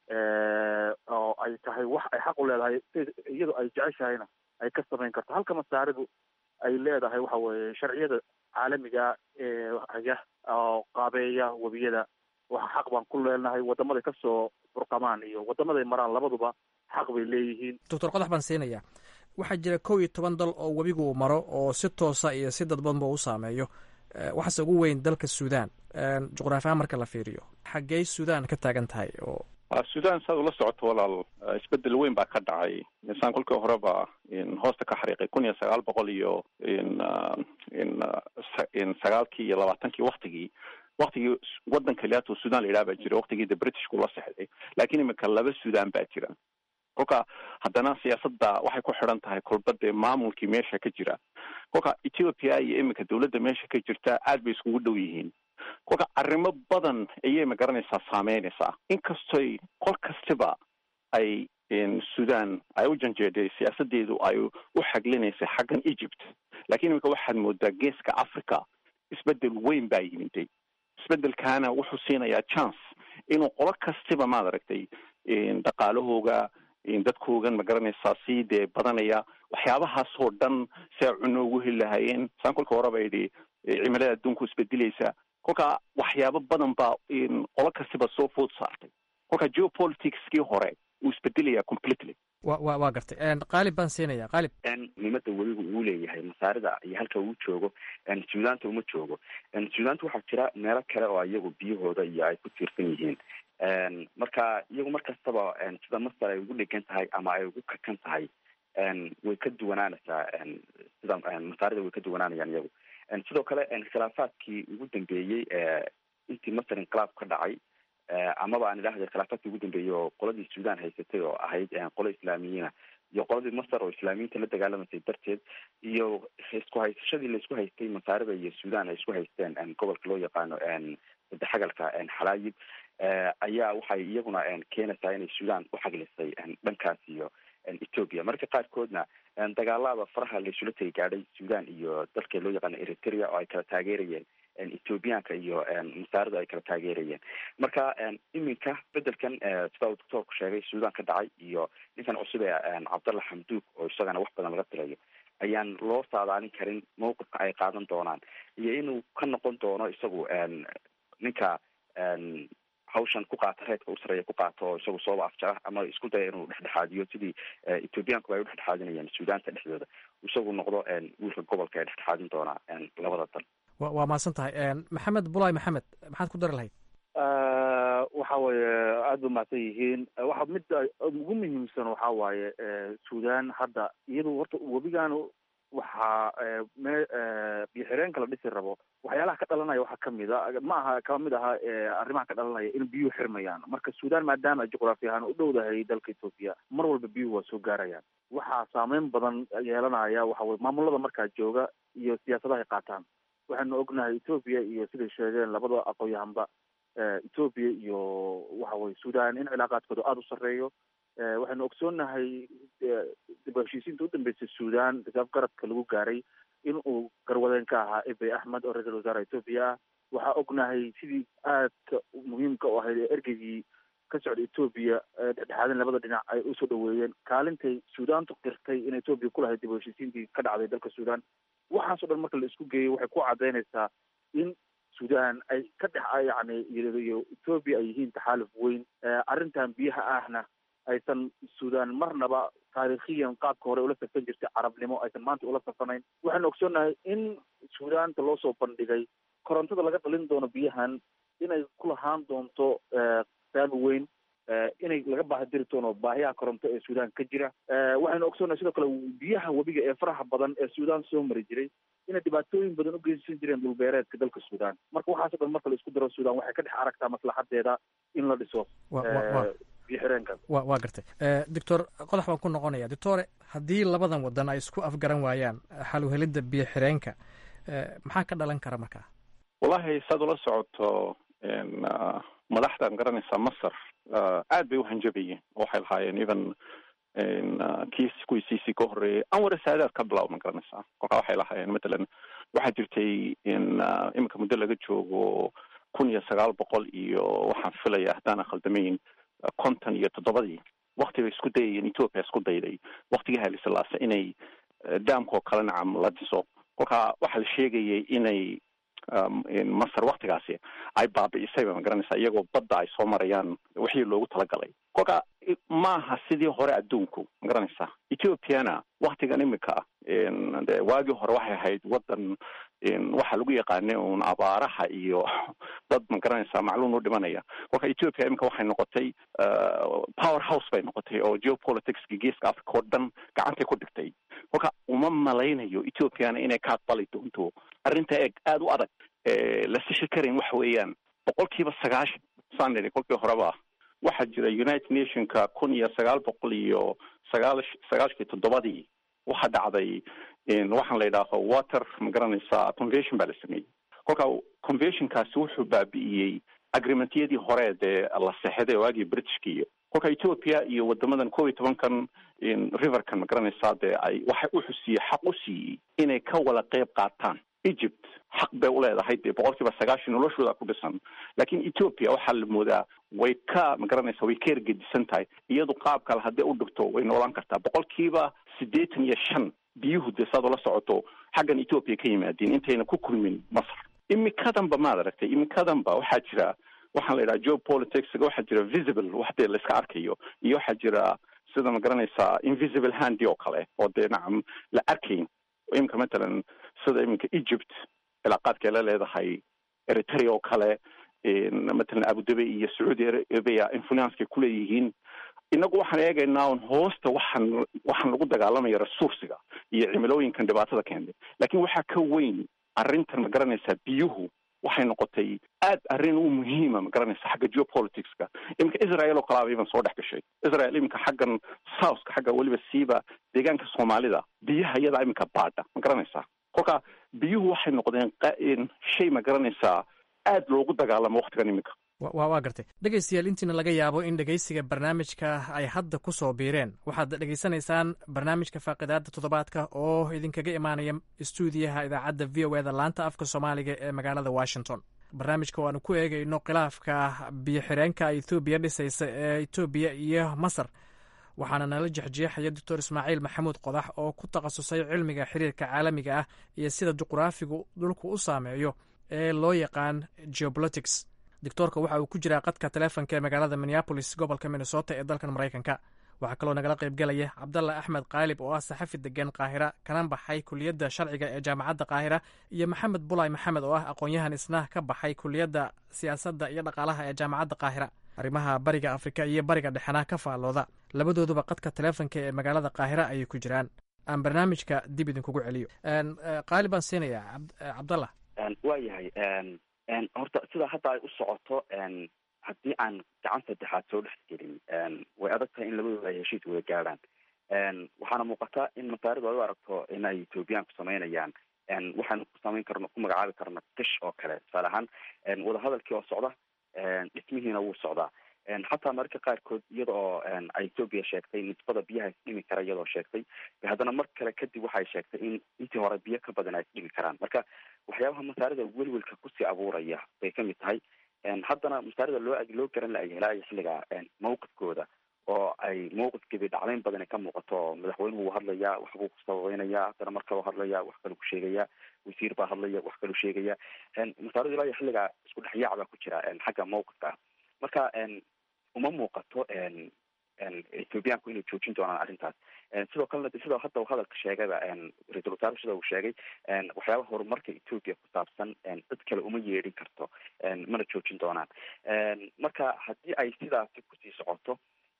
oo ay tahay wax ay xaq u leedahay iyadu ay jeceshahayna ay ka samayn karto halka masaaridu ay leedahay waxa weeye sharciyada caalamiga ee haya oo qaabeeya webiyada waxa xaq baan ku leenahay wadamaday kasoo burqamaan iyo wadamaday maraan labaduba xaq bay leeyihiin
doctor qodax baan siinaya waxaa jira kow iyo toban dal oo webigu uu maro oo si toosa iyo si dadbanba u saameeyo waxaase ugu weyn dalka suudan juqraafi ahaan marka la fiiriyo xaggey suudan ka taagan tahay oo
sudan saad ula socoto walaal isbedel weyn baa ka dhacay insaan kolkii horeba hoosta ka xariiqay kun iyo sagaal boqol iyo in sagaalkii iyo labaatankii waktigii waktigii wadan kaliyaatu sudan la yidhaha baa jira waktigii de britishku la sexday laakiin imika laba sudan baa jira kolka haddana siyaasadda waxay ku xidhan tahay kolba dee maamulkii meesha ka jira kolka ethiopia iyo iminka dawladda meesha ka jirta aad bay iskugu dhow yihiin kolka arrimo badan ayay magaranaysaa saameynaysaa inkastoy qol kastiba ay sudan ay u janjeeday siyaasadeedu ay u xaglinaysay xaggan egypt lakiin iminka waxaad moodaa geeska africa isbedel weyn baa yimiday isbedelkaana wuxuu siinayaa chance inuu qolo kastiba maad aragtay dhaqaalahooga dadkoogan magaranaysaa sii dee badanaya waxyaabahaasoo dhan si ay cuno ugu heli lahaayeen saan kolka horeba yidhi cimilada adduunku isbedelaysa kolka waxyaabo badan baa qolo kastiba soo food saartay kolka geopoliticskii hore wuu isbedelaya completely
wa wa waa gartay qaalib baan siinaya qaalib
muhiimada webigu uu leeyahay masaarida iyo halka uu joogo suudaanta uma joogo suudaanta waxaa jira meelo kale oo iyagu biyahooda iyo ay ku tiirsan yihiin marka iyagu mar kastaba sida masar ay ugu dhegan tahay ama ay ugu kakan tahay way ka duwanaanaysaa sida masaarida way ka duwanaanayaan iyagu sidoo kale khilaafaadkii ugu dambeeyey intii masar inqilaab ka dhacay amaba aan idhahday khilaafaadkii ugu dambeeyey oo qoladii suudan haysatay oo ahayd qolo islaamiyiina iyo qoladii masar oo islaamiyiinta la dagaalamaysay darteed iyo isku haysashadii laisku haystay masaarida iyo suudan ay isku haysteen gobolka loo yaqaano sadexagalka xalaayib ayaa waxay iyaguna keenaysaa inay suudan u xaglisay dhankaas iyo ethoopia marka qaarkoodna dagaalada faraha laisula tegi gaadhay suudan iyo dalka loo yaqaano eritrea oo ay kala taageerayeen ethoobiyaanka iyo masaaridu ay kala taageerayeen marka iminka bedelkan sida uu doctoorku sheegay suudan ka dhacay iyo ninkan cusub ee cabdalla xamduug oo isagana wax badan laga filayo ayaan loo saadaalin karin mawqifka ay qaadan doonaan iyo inuu ka noqon doono isagu ninka hawshan ku qaata reedka u sareeya ku qaato oo isagu sooba afjara ama isku daya inuu dhexdhexaadiyo sidii ethoobiyaankuba ay u dhexdhexaadinayaan suudaanta dhexdooda isagu noqdo wiilka gobolka ee dhexdhexaadin doona labada dal
wa waa mahadsan tahay maxamed bulaay maxamed maxaad ku dari lahayd
waxa weeye aada ba mahadsan yihiin waxa midda ugu muhiimsan waxa waaye sudan hadda iyadu horta webigan waxaa me biyo xireenka la dhisi rabo waxyaalaha ka dhalanaya waxaa kamid a ma aha kama mid aha arrimaha ka dhalanaya in biyuhu xirmayaan marka sudan maadaama juqraafi ahaan u dhowdahay dalka ethoopia mar walba biyuhu waa soo gaarayaan waxaa saameyn badan yeelanaya waxa weye maamulada markaa jooga iyo siyaasadaha ay qaataan waxaanu ognahay ethoopia iyo siday sheegeen labada aqoon-yahanba ethoopia iyo waxa weye sudan in cilaaqaadkooda aada u sarreeyo waxaynu ogsoonnahay dib u heshiisiinta u dambeysay sudan risaaf garabka lagu gaaray in uu garwadeen ka ahaa ebey axmed oo ra-iisul wasaare ethoopia ah waxaa ognahay sidii aadka muhiimka u ahayd ee ergeygii ka socda ethoopia dhexdhexaadin labada dhinac ay usoo dhaweeyeen kaalintay sudaantu qirtay in ethoopia ku lahayd dib u heshiisiintii ka dhacday dalka sudan waxaas o dhan marka la isku geeyey waxay ku cadaynaysaa in sudan ay ka dhex yani iyo ethoopia ay yihiin taxaaluf weyn arrintan biyaha ahna aysan sudan marnaba taariikhiyan qaabka hore ula safan jirtay carabnimo aysan maanta ula safanayn waxaanu ogsoonnahay in sudaanta loo soo bandhigay korontada laga dhalin doono biyahan inay ku lahaan doonto saami weyn inay laga baahadiri doono baahiyaha koronto ee sudan ka jira waxaynu ogsoonnahay sidoo kale biyaha webiga ee faraha badan ee sudan soo mari jiray inay dhibaatooyin badan u geysan jireen dhulbeereedka dalka sudan marka waxaaso dhan marka la isku daro sudan waxay ka dhex aragtaa maslaxadeeda in la dhiso
wa waa gartay doctor qodax baan ku noqonaya doctore haddii labadan wadan ay isku afgaran waayaan xaluhelidda biyo xireenka maxaa ka dhalan kara markaa
wallahi saad ula socoto madaxdan garanaysaa masar aad bay uhanjabayeen waxay lahaayeen even kiis kuwii cc ka horreeyay anwar saadaad ka bilawma garanaysaa kolkaa waxay lahaayeen matalan waxaa jirtay in iminka muddo laga joogo kun iyo sagaal boqol iyo waxaan filaya haddaan khaldamayn konton iyo toddobadii wakti bay isku dayayeen ethoopia isku dayday waktigii hailislaase inay daamkoo kale nacam la dhiso kolkaa waxaa la sheegayay inay masar waktigaasi ay baabi'isayba ma garanaysaa iyagoo badda ay soo marayaan wixii loogu talagalay kolka maaha sidii hore adduunku ma garanaysaa ethoopiana waktigan imika de waagii hore waxay ahayd wadan waxaa lagu yaqaanay un abaaraha iyo dad ma garanaysaa macluum u dhimanaya kolka ethoopia imika waxay noqotay power house bay noqotay oo geopoliticski geeska africa oo dhan gacantay ku dhigtay kolka uma malaynayo ethoopiana inay ka aqbali doonto arrinta eeg aada u adag la sishi karayn waxa weeyaan boqol kiiba sagaashan saan nidhi kolkii horeba waxaa jira united nationka kun iyo sagaal boqol iyo sagaal sagaashkii toddobadii waxaa dhacday waxaan la yidhaaho water ma garanaysaa convention baa la sameeyey kolka conventionkaasi wuxuu baabi'iyey agreementyadii hore dee la sexday waagii britishka iyo kolka ethoopia iyo wadamadan koob iyo tobankan riverkan ma garanaysaa dee ay waxa wuxuu siiyey xaq u siiyey inay ka wada qeyb qaataan egypt xaq bay uleedahay dee boqol kiiba sagaashan noloshooda ku dhisan laakiin ethoopia waxaa la moodaa way ka ma garanaysaa way ka ergedisan tahay iyadu qaab kale haddii u dhigto way noolaan kartaa boqol kiiba siddeetan iyo shan biyuhu dee saad ula socoto xaggan ethoopia ka yimaadeen intayna ku kulmin masar imikadanba maad aragtay imikadanba waxaa jira waxaan la yidhaha geopoliticsga waxaa jira visible wax dee laiska arkayo iyo waxaa jira sida ma garanaysaa invisible handi oo kale oo dee nacam la arkayn imika matalan sida iminka egypt cilaaqaadkay la leedahay eritrea oo kale matalan abudabi iyo sacuudi arabia influencekay kuleeyihiin inagu waxaan eegaynaa un hoosta waxaan waxaan lagu dagaalamaya resursiga iyo cimilooyinkan dhibaatada keentay lakin waxaa ka weyn arrintan ma garanaysaa biyuhu waxay noqotay aad arrin u muhiima ma garanaysa xagga geopoliticska iminka israel oo kalaaba iban soo dhex gashay israel iminka xaggan southka xagga weliba siiba deegaanka soomaalida biyaha iyadaa iminka baadha ma garanaysaa kolka biyuhu waxay noqdeen shay ma garanaysaa aad loogu dagaalamo waktigan iminka
wa waa gartay dhegaystayaal intiina laga yaabo in dhegaysiga barnaamijka ay hadda ku soo biireen waxaad dhegaysanaysaan barnaamijka faaqidaada toddobaadka oo idinkaga imaanaya stuudiyaha idaacadda v o eda laanta afka soomaaliga ee magaalada washington barnaamijka waanu ku eegayno khilaafka biyo xireenka ethoobiya dhisaysa ee etoobiya iyo masar waxaana nala jexjeexaya doctor ismaaciil maxamuud qodax oo ku takhasusay cilmiga xiriirka caalamiga ah iyo sida juqraafigu dhulku u saameeyo ee loo yaqaan geopolitics doctoorka waxa uu ku jiraa qadka taleefonka ee magaalada minneabolis gobolka minnesota ee dalkan maraykanka waxaa kaloo nagala qaybgelaya cabdalla axmed kaalib oo ah saxafi degan qaahira kana baxay kuliyadda sharciga ee jaamacadda qaahira iyo maxamed bulay maxamed oo ah aqoon-yahan isna ka baxay kuliyadda siyaasadda iyo dhaqaalaha ee jaamacadda qaahira arrimaha bariga afrika iyo bariga dhexena ka faallooda labadooduba qadka taleefonka ee magaalada qaahira ayay ku jiraan aan barnaamijka dib idinkugu celiyo qaalib baan siinayaa cabdalla
waa yahay horta sida hadda ay u socoto haddii aan gacan saddexaad soo dhex gelin way adag tahay in labadooda ay heshiis wada gaadhaan waxaana muuqata in masaaridu ay u aragto in ay ethoobiyaanku samaynayaan waxaanu ku samayn karno ku magacaabi karna kish oo kale tusaale ahaan wadahadalkii oo socda dhismihiina wuu socdaa xataa mararka qaarkood iyada oo ay ethoobia sheegtay nisbada biyaha isdhimi kara iyadoo sheegtay haddana mar kale kadib waxay sheegtay in intii hore biyo ka badan ay isdhimi karaan marka waxyaabaha masaarida welwelka kusii abuuraya bay kamid tahay haddana masaarida loo loo garan la helaayo xilliga mawqifkooda oo ay mawqifkeedii dhacdayn badan ka muuqato oo madaxweynuhu wuu hadlayaa waxbuu ku sababeynaya haddana mar kaleu hadlaya wax kaluu ku sheegaya wasiir baa hadlaya wax kaluu sheegaya masaaridu ilaa iyo xilliga isku dhexyaac baa ku jira xagga mawqifka ah marka uma muuqato ethoobiyaanku inay joojin doonaan arrintaas sidoo kalena sidoo hadda hadalka sheegayba ra-iisul wasaare sida uu sheegay waxyaabaha horumarka ethoobia ku saabsan dad kale uma yeedhin karto mana joojin doonaan marka haddii ay sidaasi kusii socoto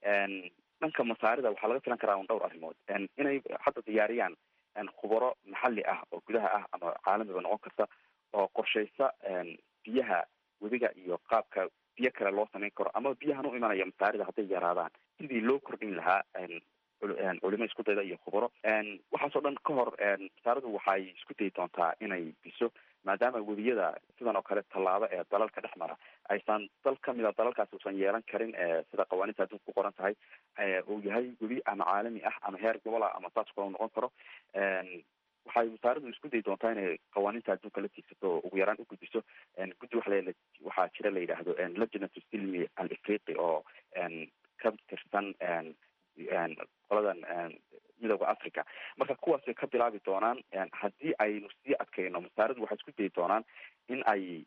dhanka masaarida waxaa laga filan karaa un dhowr arrimood inay hadda diyaariyaan khubaro maxalli ah oo gudaha ah ama caalamiba noqon karta oo qorshaysa biyaha webiga iyo qaabka biyo kale loo samayn karo ama biyahan u imanaya masaarida hadday yaraadaan sidii loo kordhin lahaa culimo isku dayda iyo khubaro waxaasoo dhan ka hor masaaridu waxay isku dayi doontaa inay biso maadaama webiyada sidan oo kale tallaabo ee dalalka dhex mara aysan dal kamida dalalkaasi usan yeelan karin sida qawaaniinta adduunka ku qoran tahay uu yahay webi ama caalami ah ama heer gobol ah ama saas kula noqon karo waxay wasaaradu isku dayi doontaa inay qawaaniinta adduunka la tiigsato oo ugu yaraan u gudbiso guddi waxa la waxaa jira la yidhaahdo lajnatu silmi al afriqi oo ka tirsan qoladan midooda africa marka kuwaasay ka bilaabi doonaan haddii aynu sii adkayno masaaridu waxay isku dayi doonaan in ay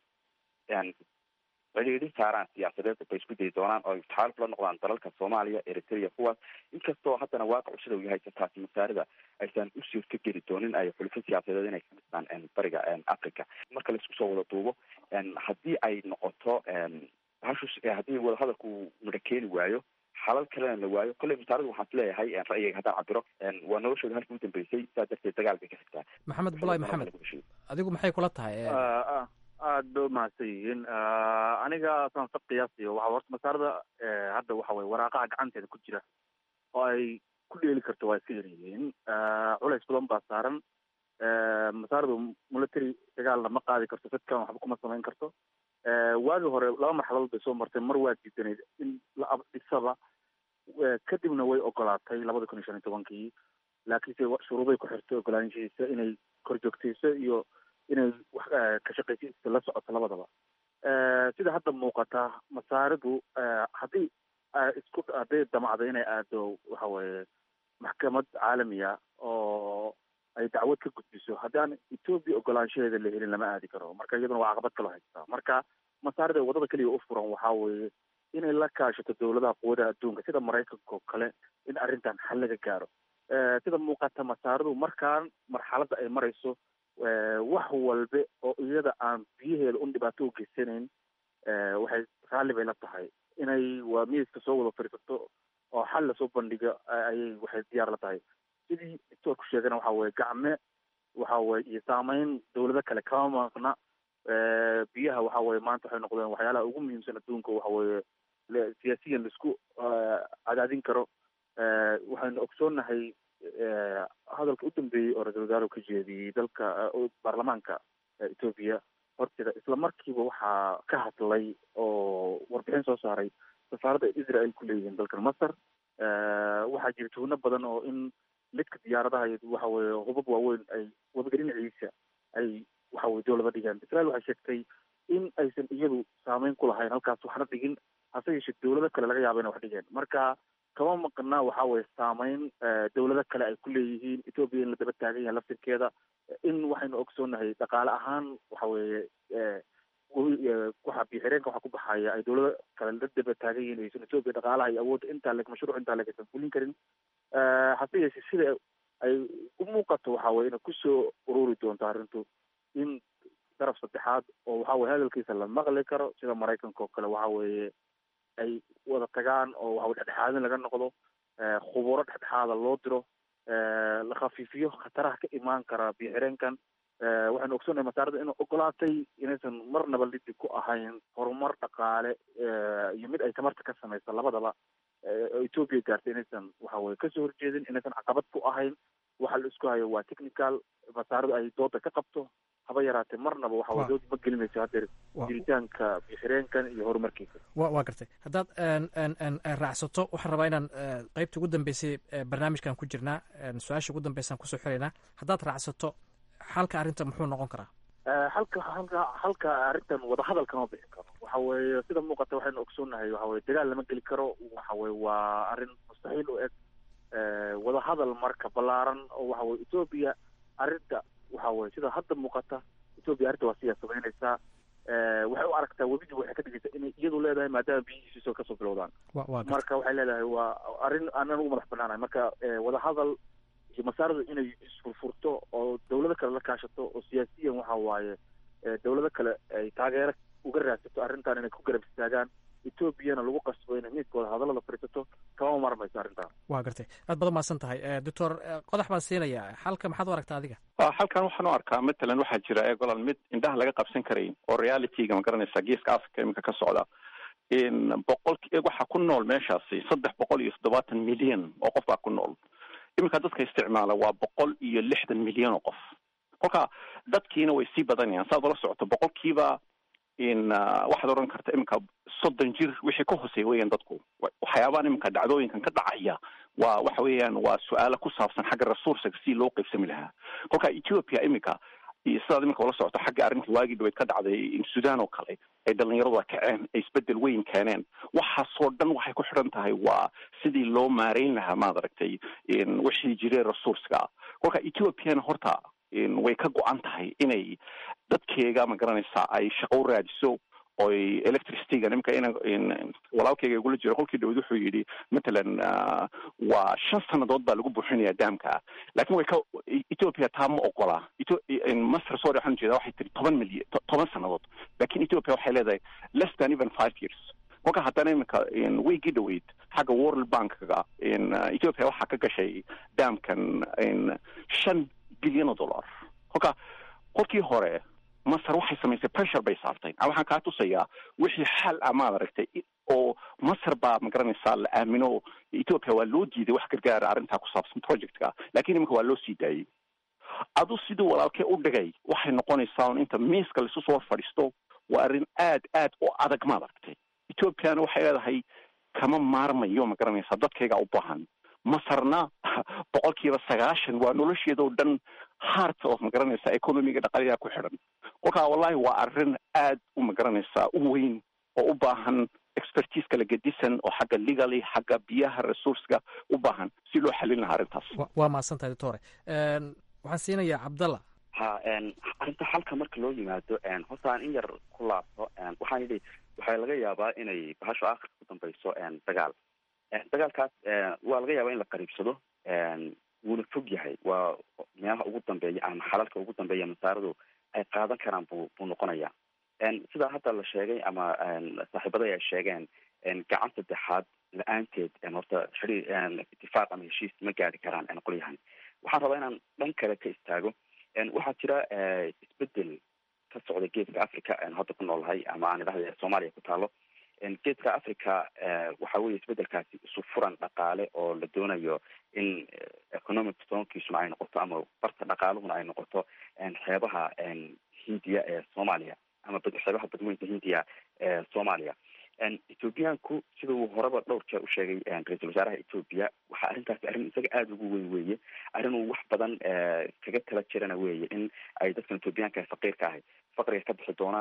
cidhiidhin saaraan siyaasadeed bay isku dayi doonaan oo taxaaluf la noqdaan dalalka soomaaliya eritrea kuwaas inkastoo haddana waaqicu sida uu yahay taasi masaarida aysan u suurto geli doonin ay xulufo siyaasadeed inay ka dhistaan bariga africa marka laisku soo wada duubo haddii ay noqoto bahashu haddii wadahadalku midho keeni waayo xalal kalena la waayo kolley masaaridu waxaan is leeyahay ra'yiga haddaan cabiro waa noloshooda halka u dambeysay saa darteed dagaal bay ka xigtaa
maxamed bulaay maxamed adigu maxay kula tahay
aad bay umahadsan yihiin aniga saan sa qiyaasiyo waxa horta masaarada hadda waxa weye waraaqaha gacanteeda ku jira oo ay ku dheeli karto waa iska yaryihiin culays badan baa saaran masaaradu military dagaalna ma qaadi karto dadkan waxba kuma samayn karto waagi hore laba marxaladood bay soo martay mar waa diidanayd in la abdhisaba kadibna way ogolaatay labada kun iyo shan iyo tobankii laakiinse shuruuday ku xirtay ogolaanshihiisa inay korjoogtayso iyo inay wax ka shaqaysiisa la socoto labadaba sida hadda muuqata masaaridu haddii isku hadday damacdo inay aado waxa weye maxkamad caalamiya oo ay dacwad ka gudbiso haddii aan ethoobia ogolaanshaheeda la helin lama aadi karo marka iyaduna waa caqabad kaloo haystaa marka masaarida wadada keliya u furan waxaa weeye inay la kaashato dowladaha quwadaha adduunka sida maraykanka oo kale in arrintan xal laga gaaro sida muuqata masaaridu markaan marxaladda ay marayso wax walbe oo iyada aan biyaheeda un dhibaato u geysanayn waxay raalli bay la tahay inay waa miiska soo wada fadhiisato oo xal lasoo bandhigo ayay waxay diyaar la tahay sidii doctoorku sheegana waxa weye gacme waxa weye iyo saameyn dowlado kale kama maqna biyaha waxa weye maanta waxay noqdeen waxyaalaha ugu muhiimsan adduunka waxa weye siyaasiyan laisku cadaadin karo waxaynu ogsoonnahay hadalka u dambeeyey oo ra-isul wasaare ka jeediyey dalka baarlamaanka ethoobia horteeda isla markiiba waxaa ka hadlay oo warbixin soo saaray safaaradda israel ku leeyihiin dalkan masar waxaa jira tuhno badan oo in lidka diyaaradaha waxa weye hubab waaweyn ay webiga dhinaciisa ay waxa weye dowlada dhigaan israel waxay sheegtay in aysan iyadu saameyn ku lahayn halkaas waxna dhigin hase yeeshee dawlado kale laga yaaba ina wax dhigeen marka kama maqnaa waxa weye saameyn dawlado kale ay ku leeyihiin ethoopia in la daba taagan yahay laftirkeeda in waxaynu ogsoonahay dhaqaale ahaan waxa weeye waxa bixireenka waxa ku baxaya ay dawlado kale la daba taagan yihiin aysan ethoopia dhaqaalaha iyo awoodda intaa leg mashruuc intaa leg aysan fulin karin hase yeeshee sida ay u muuqato waxa weye inay kusoo ururi doonto arrintu in daraf saddexaad oo waxa weye hadalkiisa la maqli karo sida maraykanka oo kale waxa weeye ay wada tagaan oo waxa weye dhexdhexaadin laga noqdo khuburo dhexdhexaada loo diro la khafiifiyo khataraha ka imaan kara bixireenkan waxaynu ogsoonnahay masaarada inay ogolaatay inaysan marnaba lidib ku ahayn horumar dhaqaale iyo mid ay tamarta ka samaysa labadaba oo ethoopia gaartay inaysan waxa weye kasoo horjeedin inaysan caqabad ku ahayn waxa la isku hayo waa technical masaaradu ay dooda ka qabto haba yaraatee marnaba waxa weye dood ma gelinayso haddeer jiritaanka bixireenkan iyo horumarkiisa
wa waa gartay haddaad raacsato waxaan rabaa inaan qeybta ugu dambeysay barnaamijkan ku jirnaa su-aasha ugu dambeysaan kusoo xiraynaa haddaad raacsato xalka arrinta muxuu noqon karaa
halka halka halka arrintan wadahadal kama bixi karo waxa weeye sida muuqata waxaynu ogsoonnahay waxa weye dagaal lama geli karo waxa weye waa arrin mustaxiil u eg wadahadal marka ballaaran oo waxa weye ethoopia arrinta waxa weye sida hadda muuqata ethoopia arrinta waa siyaa samaynaysaa waxay u aragtaa webidii waxay ka dhigaysaa inay iyadu leedahay maadaama biyihiisiisoo kasoo bilowdaan marka waxay leedahay waa arrin aanan ugu madax banaanahay marka wadahadal iyo masaaradu inay isfurfurto oo dawlado kale la kaashato oo siyaasiyan waxa waaye dawlado kale ay taageero uga raadsato arrintan inay ku garab istaagaan ethoobiana lagu qasbo inay midkooda hadallada fadhiisato kama marmayso arrintan
waa gartay aad badan mahadsan tahay doctor qodax baan siinayaa xalka maxaad u aragtaa adiga
halkan waxaan u arkaa matalan waxaa jira egolal mid indhaha laga qabsan karayn oo realityga ma garanaysa geeska africa iminka ka socda in boqolki waxaa ku nool meeshaasi saddex boqol iyo toddobaatan milyan oo qof baa ku nool iminka dadka isticmaala waa boqol iyo lixdan milyan oo qof kolka dadkiina way sii badanayaan saad ula socoto boqolkiiba in waxaad odhan karta iminka soddon jir wixii ka hooseeya weeyaan dadku waxyaabahan iminka dhacdooyinkan ka dhacaya waa waxa weeyaan waa su-aalo ku saabsan xagga resourcega si loo qaybsami lahaa kolka ethiopia iminka sidaad iminka ula socoto xagga arrinta waagii dhaweyd ka dhacday sudan oo kale ay dhalinyaradu a kaceen ay isbedel weyn keeneen waxaasoo dhan waxay ku xidhan tahay waa sidii loo maareyn lahaa maad aragtay wixii jireen resourcega kolka ethiopiana horta way ka go-an tahay inay dadkeega ma garanaysaa ay shaqo u raadiso oy electricityga nimka ina walaalkeyga igula jiro kolkii dhaweyd wuxuu yidhi matalan waa shan sanadood baa lagu buuxinaya daamka lakin way ka ethiopia taa ma ogola master sorry waxaan ujeeda waxay tiri toban milyan toban sanadood lakin ethiopia waxay leedahay less than even five years kolka haddana iminka weygii dhaweyd xagga world bankga ethiopia waxaa ka gashay daamkan shan bilyan oo dollar kolka kolkii hore masar waxay samaysay pressure bay saartay waxaan kaa tusayaa wixii xal ah maad aragtay oo masar baa ma garanaysaa la aamino ethiopia waa loo diiday wax gargaara arrintaa ku saabsan projectka lakin iminka waa loo sii daayey adu siduu walaalkee u dhigay waxay noqonaysaa un inta miiska laisu soo fadhiisto waa arrin aad aad u adag maad aragtay ethiopiana waxay leedahay kama maarmayo ma garanaysaa dadkaygaa u baahan masarna boqolkiiba sagaashan waa nolosheeda oo dhan heart of ma garanaysaa economiga dhaqaliyaa ku xidhan kolkaa wallahi waa arrin aad u ma garanaysaa u weyn oo u baahan expertise kala gedisan oo xagga legaly xagga biyaha resourcega u baahan si loo xalin lahaa arrintaas
waa mahadsan tahay doctore waxaan siinayaa cabdalla
ha arrinta xalka marka loo yimaado horta aan in yar ku laabto waxaan yidhi waxaa laga yaabaa inay bahasho akhirka ku dambayso dagaal dagaalkaas waa laga yaabaa in la qariibsado wuuna fog yahay waa meelaha ugu dambeeya ama xalalka ugu dambeeya masaaradu ay qaadan karaan bu buu noqonaya sidaa hadda la sheegay ama saaxiibada ay sheegeen gacan saddexaad la-aanteed horta xidhiir itifaaq ama heshiis ma gaari karaan qolyahan waxaan rabaa inaan dhan kale ka istaago waxaa jira isbedel ka socda geeska africa hadda ku noolahay ama aan idhahda soomaaliya ku taalo geeska africa waxa weye isbedelkaasi isu furan dhaqaale oo la doonayo in economic zonkiisuna ay noqoto ama barta dhaqaaluhuna ay noqoto xeebaha hindiya ee soomaaliya ama xeebaha badweynta hindiya ee soomaaliya ethoobiyaanku sida uu horeba dhowr jeer u sheegay ra-iisul wasaaraha ethoobia waxaa arrintaasi arrin isaga aada ugu weyn weeye arrin uu wax badan kaga tala jirana weeye in ay dadkan ethoobiyaanka faqiirka ahay faqriga ka bixi doonaan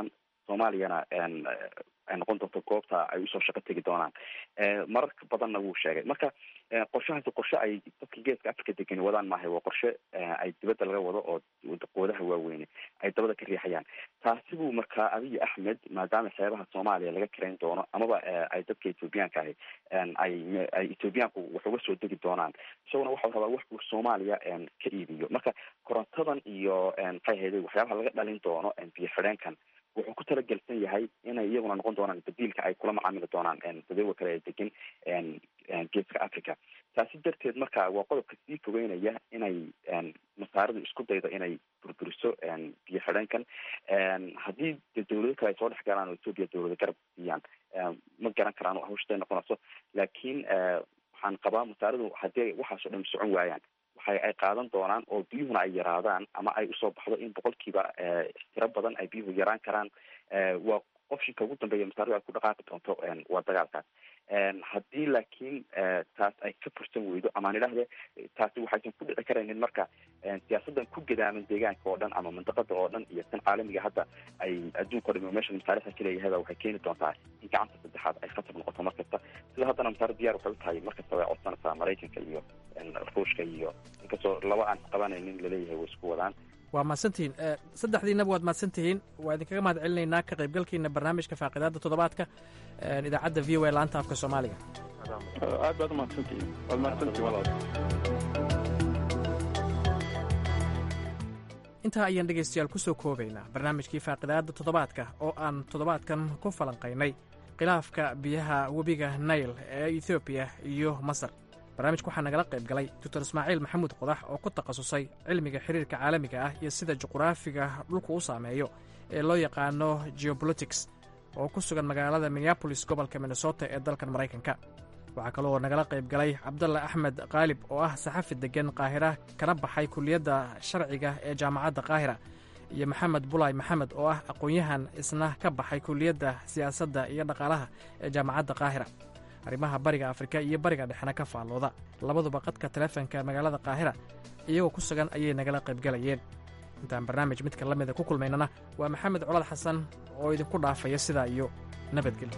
soomaaliyana ay noqon doonto goobta ay usoo shaqo tegi doonaan mararka badanna wuu sheegay marka qorshahaasi qorshe ay dadka geeska africa degani wadaan maahay waa qorshe ay dibadda laga wado oo qoodaha waaweyne ay dabada ka riixayaan taasi buu markaa abiy axmed maadaama xeebaha soomaaliya laga karayn doono amaba ay dadka ethoobiyaanka ahi ay ay ethoobiyaanku wax uga soo degi doonaan isaguna waxau rabaa wax uu soomaaliya ka iibiyo marka korontadan iyo maxay ahayde waxyaabaha laga dhalin doono biyo xidheenkan wuxuu ku talagelsan yahay inay iyaguna noqon doonaan badiilka ay kula macaamili doonaan dadawga kale ee degan geeska africa taasi darteed marka waa qodobka sii fogeynaya inay masaaridu isku daydo inay burburiso biyo xidheenkan haddii de dawlado kale ay soo dhex galaan oo ethoopia dawlado garab siiyaan ma garan karaan oo hawshaday noqonayso laakiin waxaan qabaa masaaridu haddii waxaas oo dhan socon waayaan waxay ay qaadan doonaan oo biyuhuna ay yaraadaan ama ay usoo baxdo in boqolkiiba tiro badan ay biyuhu yaraan karaan waa qofshinka ugu dambeeya masaaridu ay ku dhaqaaqi doonto waa dagaalkaas haddii laakiin taas ay ka fursan weydo amaan idhaahde taasi waxaysan ku dhici karaynin marka siyaasadan ku gadaaman deegaanka oo dhan ama mandaqada oo dhan iyo tan caalamiga hadda ay adduunka o dham meesha masaarixda kaleeyahayba waxay keeni doontaa in gacanta saddexaad ay khatar noqoto mar kasta sida haddana masaari diyar waxay u tahay mar kasta way codsanaysaa maraykanka iyo ruushka iyo inkastoo laba aan qabanaynin laleeyahay way isku wadaan
waa mahadsantihiin saddexdiinaba waad mahadsantihiin waa idinkaga mahad celinaynaa ka qaybgalkiina barnaamijka faaqidaada toddobaadka idaacadda v o a laanta afka soomaaliga
aad baad umahadsantihiin waad mahadsantihiin walaal
intaa ayaan dhegaystayaal ku soo koobaynaa barnaamijkii faaqidaada toddobaadka oo aan toddobaadkan ku falanqaynay khilaafka biyaha webiga nail ee ethoobiya iyo masar barnaamijka waxaa nagala qayb galay doctor ismaaciil maxamuud qodax oo ku takhasusay cilmiga xiriirka caalamiga ah iyo sida juqraafiga dhulku u saameeyo ee loo yaqaano geobolitics oo ku sugan magaalada minneabolis gobolka minnesota ee dalkan maraykanka waxaa kaloo nagala qayb galay cabdalla axmed qaalib oo ah saxafi deggan qaahira kana baxay kuliyadda sharciga ee jaamacadda qaahira iyo maxamed bulay maxamed oo ah aqoon-yahan isna ka baxay kuliyadda siyaasadda iyo dhaqaalaha ee jaamacadda qaahira arrimaha bariga afrika iyo bariga dhexena ka faallooda labaduba qadka taleefonka magaalada qaahira iyagoo ku sugan ayay nagala qaybgalayeen intaan barnaamij midka la mida ku kulmaynana waa maxamed colad xasan oo idinku dhaafaya sidaa iyo nabadgelyo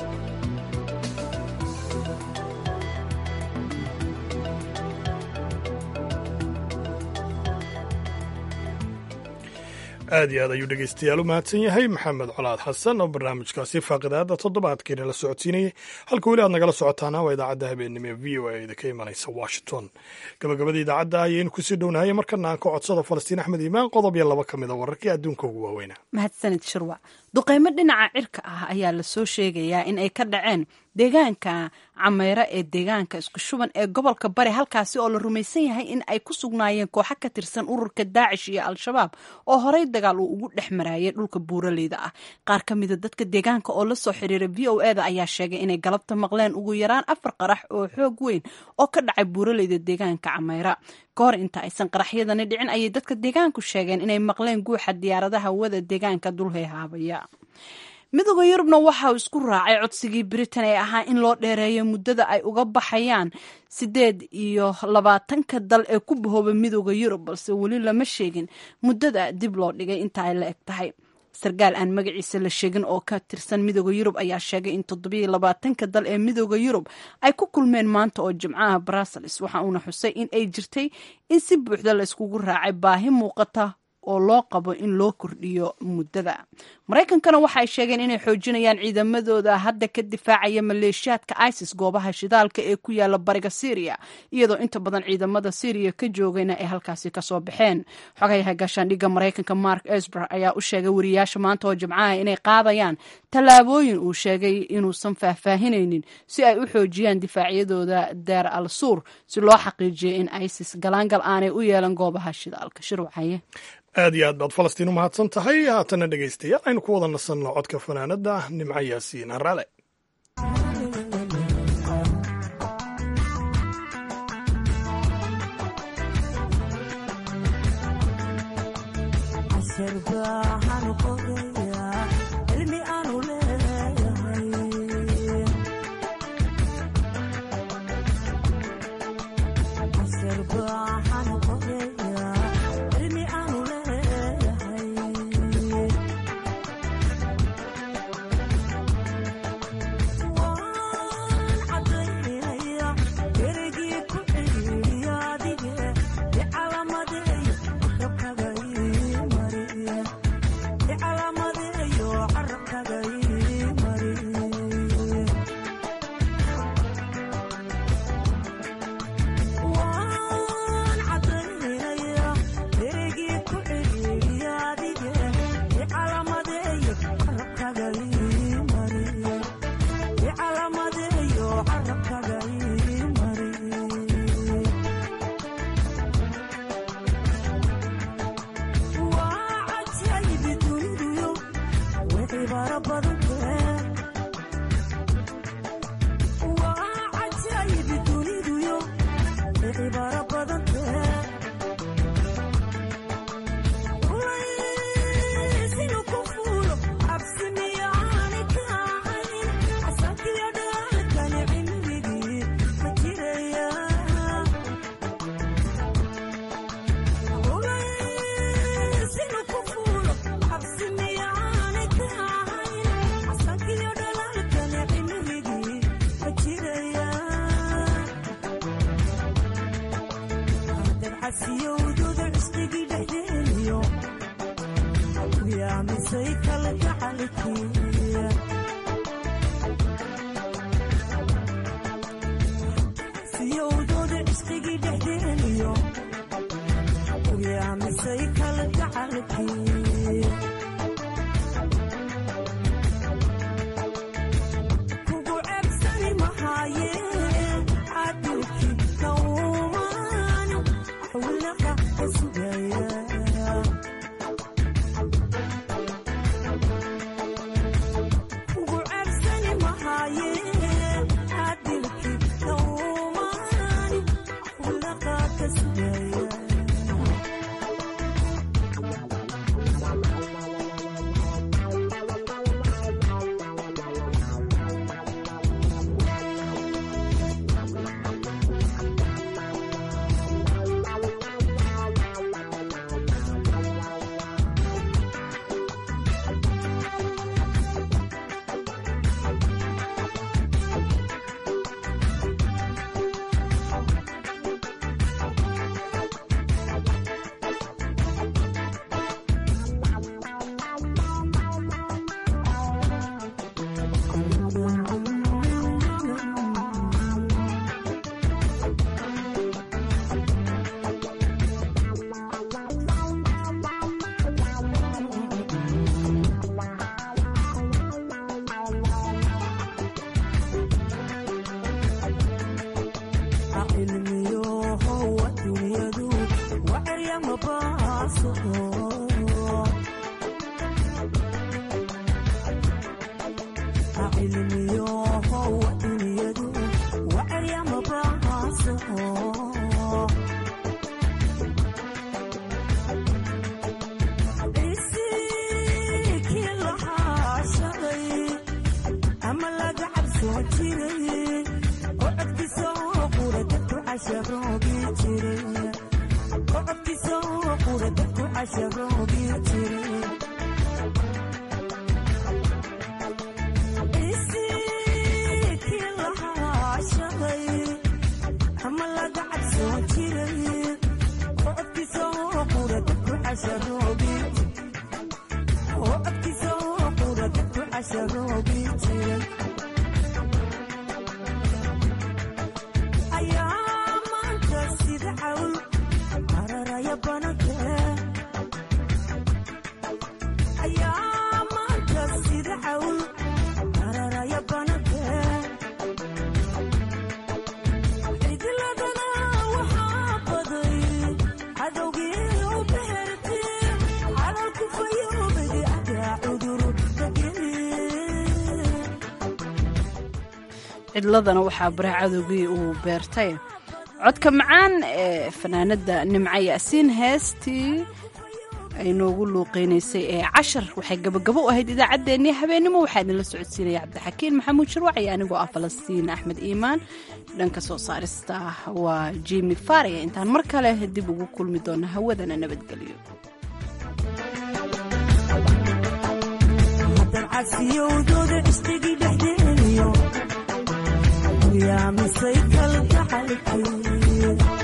aad iyo aad ayuu dhegeystayaal u mahadsan yahay maxamed colaad xasan oo barnaamijkaasi faaqidaada toddobaadkiina la socodsiinayay halka weli aad nagala socotaana waa idaacadda habeennimo ee v o a idinka imanaysa washington gabagabada idaacadda ayaynu kusii dhownahay markana aan ka codsado falastiin axmed iimaan qodob iyo laba ka mid a wararkii adduunka ugu waaweynaa
mahadsanid shirwac duqaymo dhinaca cirka ah ayaa lasoo sheegayaa in ay ka dhaceen deegaanka cameyre ee deegaanka isku shuban ee gobolka bari halkaasi oo la rumaysan yahay in ay ku sugnaayeen kooxo ka tirsan ururka daacish iyo al-shabaab oo horey dagaal uu ugu dhex maraayay dhulka buuraleyda ah qaar ka mida dadka deegaanka oo lasoo xiriiray v o e da ayaa sheegay inay galabta maqleen ugu yaraan afar qarax oo xoog weyn oo ka dhacay buuraleyda deegaanka cameyra ka hor inta aysan qaraxyadani dhicin ayay dadka deegaanku sheegeen inay maqleen guuxa diyaaradaha wada deegaanka dulheehaabaya midooda yurubna waxa uu isku raacay codsigii britain ee ahaa in loo dheereeyo muddada ay uga baxayaan sideed iyo labaatanka dal ee ku bahooba midooda yurub balse weli lama sheegin muddada dib loo dhigay inta ay la eg tahay sarkaal aan magaciisa la sheegin oo ka tirsan midooda yurub ayaa sheegay in toddobiyo labaatanka dal ee midooda yurub ay ku kulmeen maanta oo jimcaha brussels waxa uuna xusay in ay jirtay in si buuxda la iskugu raacay baahi muuqata oo loo qabo in loo kordhiyo muddada maraykankana waxa ay sheegeen inay xoojinayaan ciidamadooda hadda ka difaacaya maleeshiyaadka isis goobaha shidaalka ee ku yaala bariga syriya iyadoo inta badan ciidamada syriya ka joogayna ay halkaasi kasoo baxeen xogayaha gaashaandhigga maraykanka mark esber ayaa u sheegay wariyaasha maanta oo jimcaha inay qaadayaan tallaabooyin uu sheegay inuusan faahfaahinaynin si ay u xoojiyaan difaacyadooda deer al suur si loo xaqiijiyo in isis galaangal aanay u yeelan goobaha shidaalka shirwacaye
aad iyo aad baad falastiin u mahadsan tahay haatana dhegaystayaal aynu ku wada nasanno codka fanaanada nimco yaasiin harale
cidladana waxaa baraha cadowgii uu beertay codka macaan ee fanaanada nimco yaasiin heestii ay noogu luuqeynaysay ee cashar waxay gabagabo u ahayd idaacaddeenii habeenimo waxaa idinla socodsiinaya cabdixakiin maxamuud shirwac iyo anigoo ah falastiin axmed iimaan dhanka soo saarista waa jimi faria intaan mar kale dib ugu kulmi doona hawadana nabadgelyo
yaa misay kalgacalkii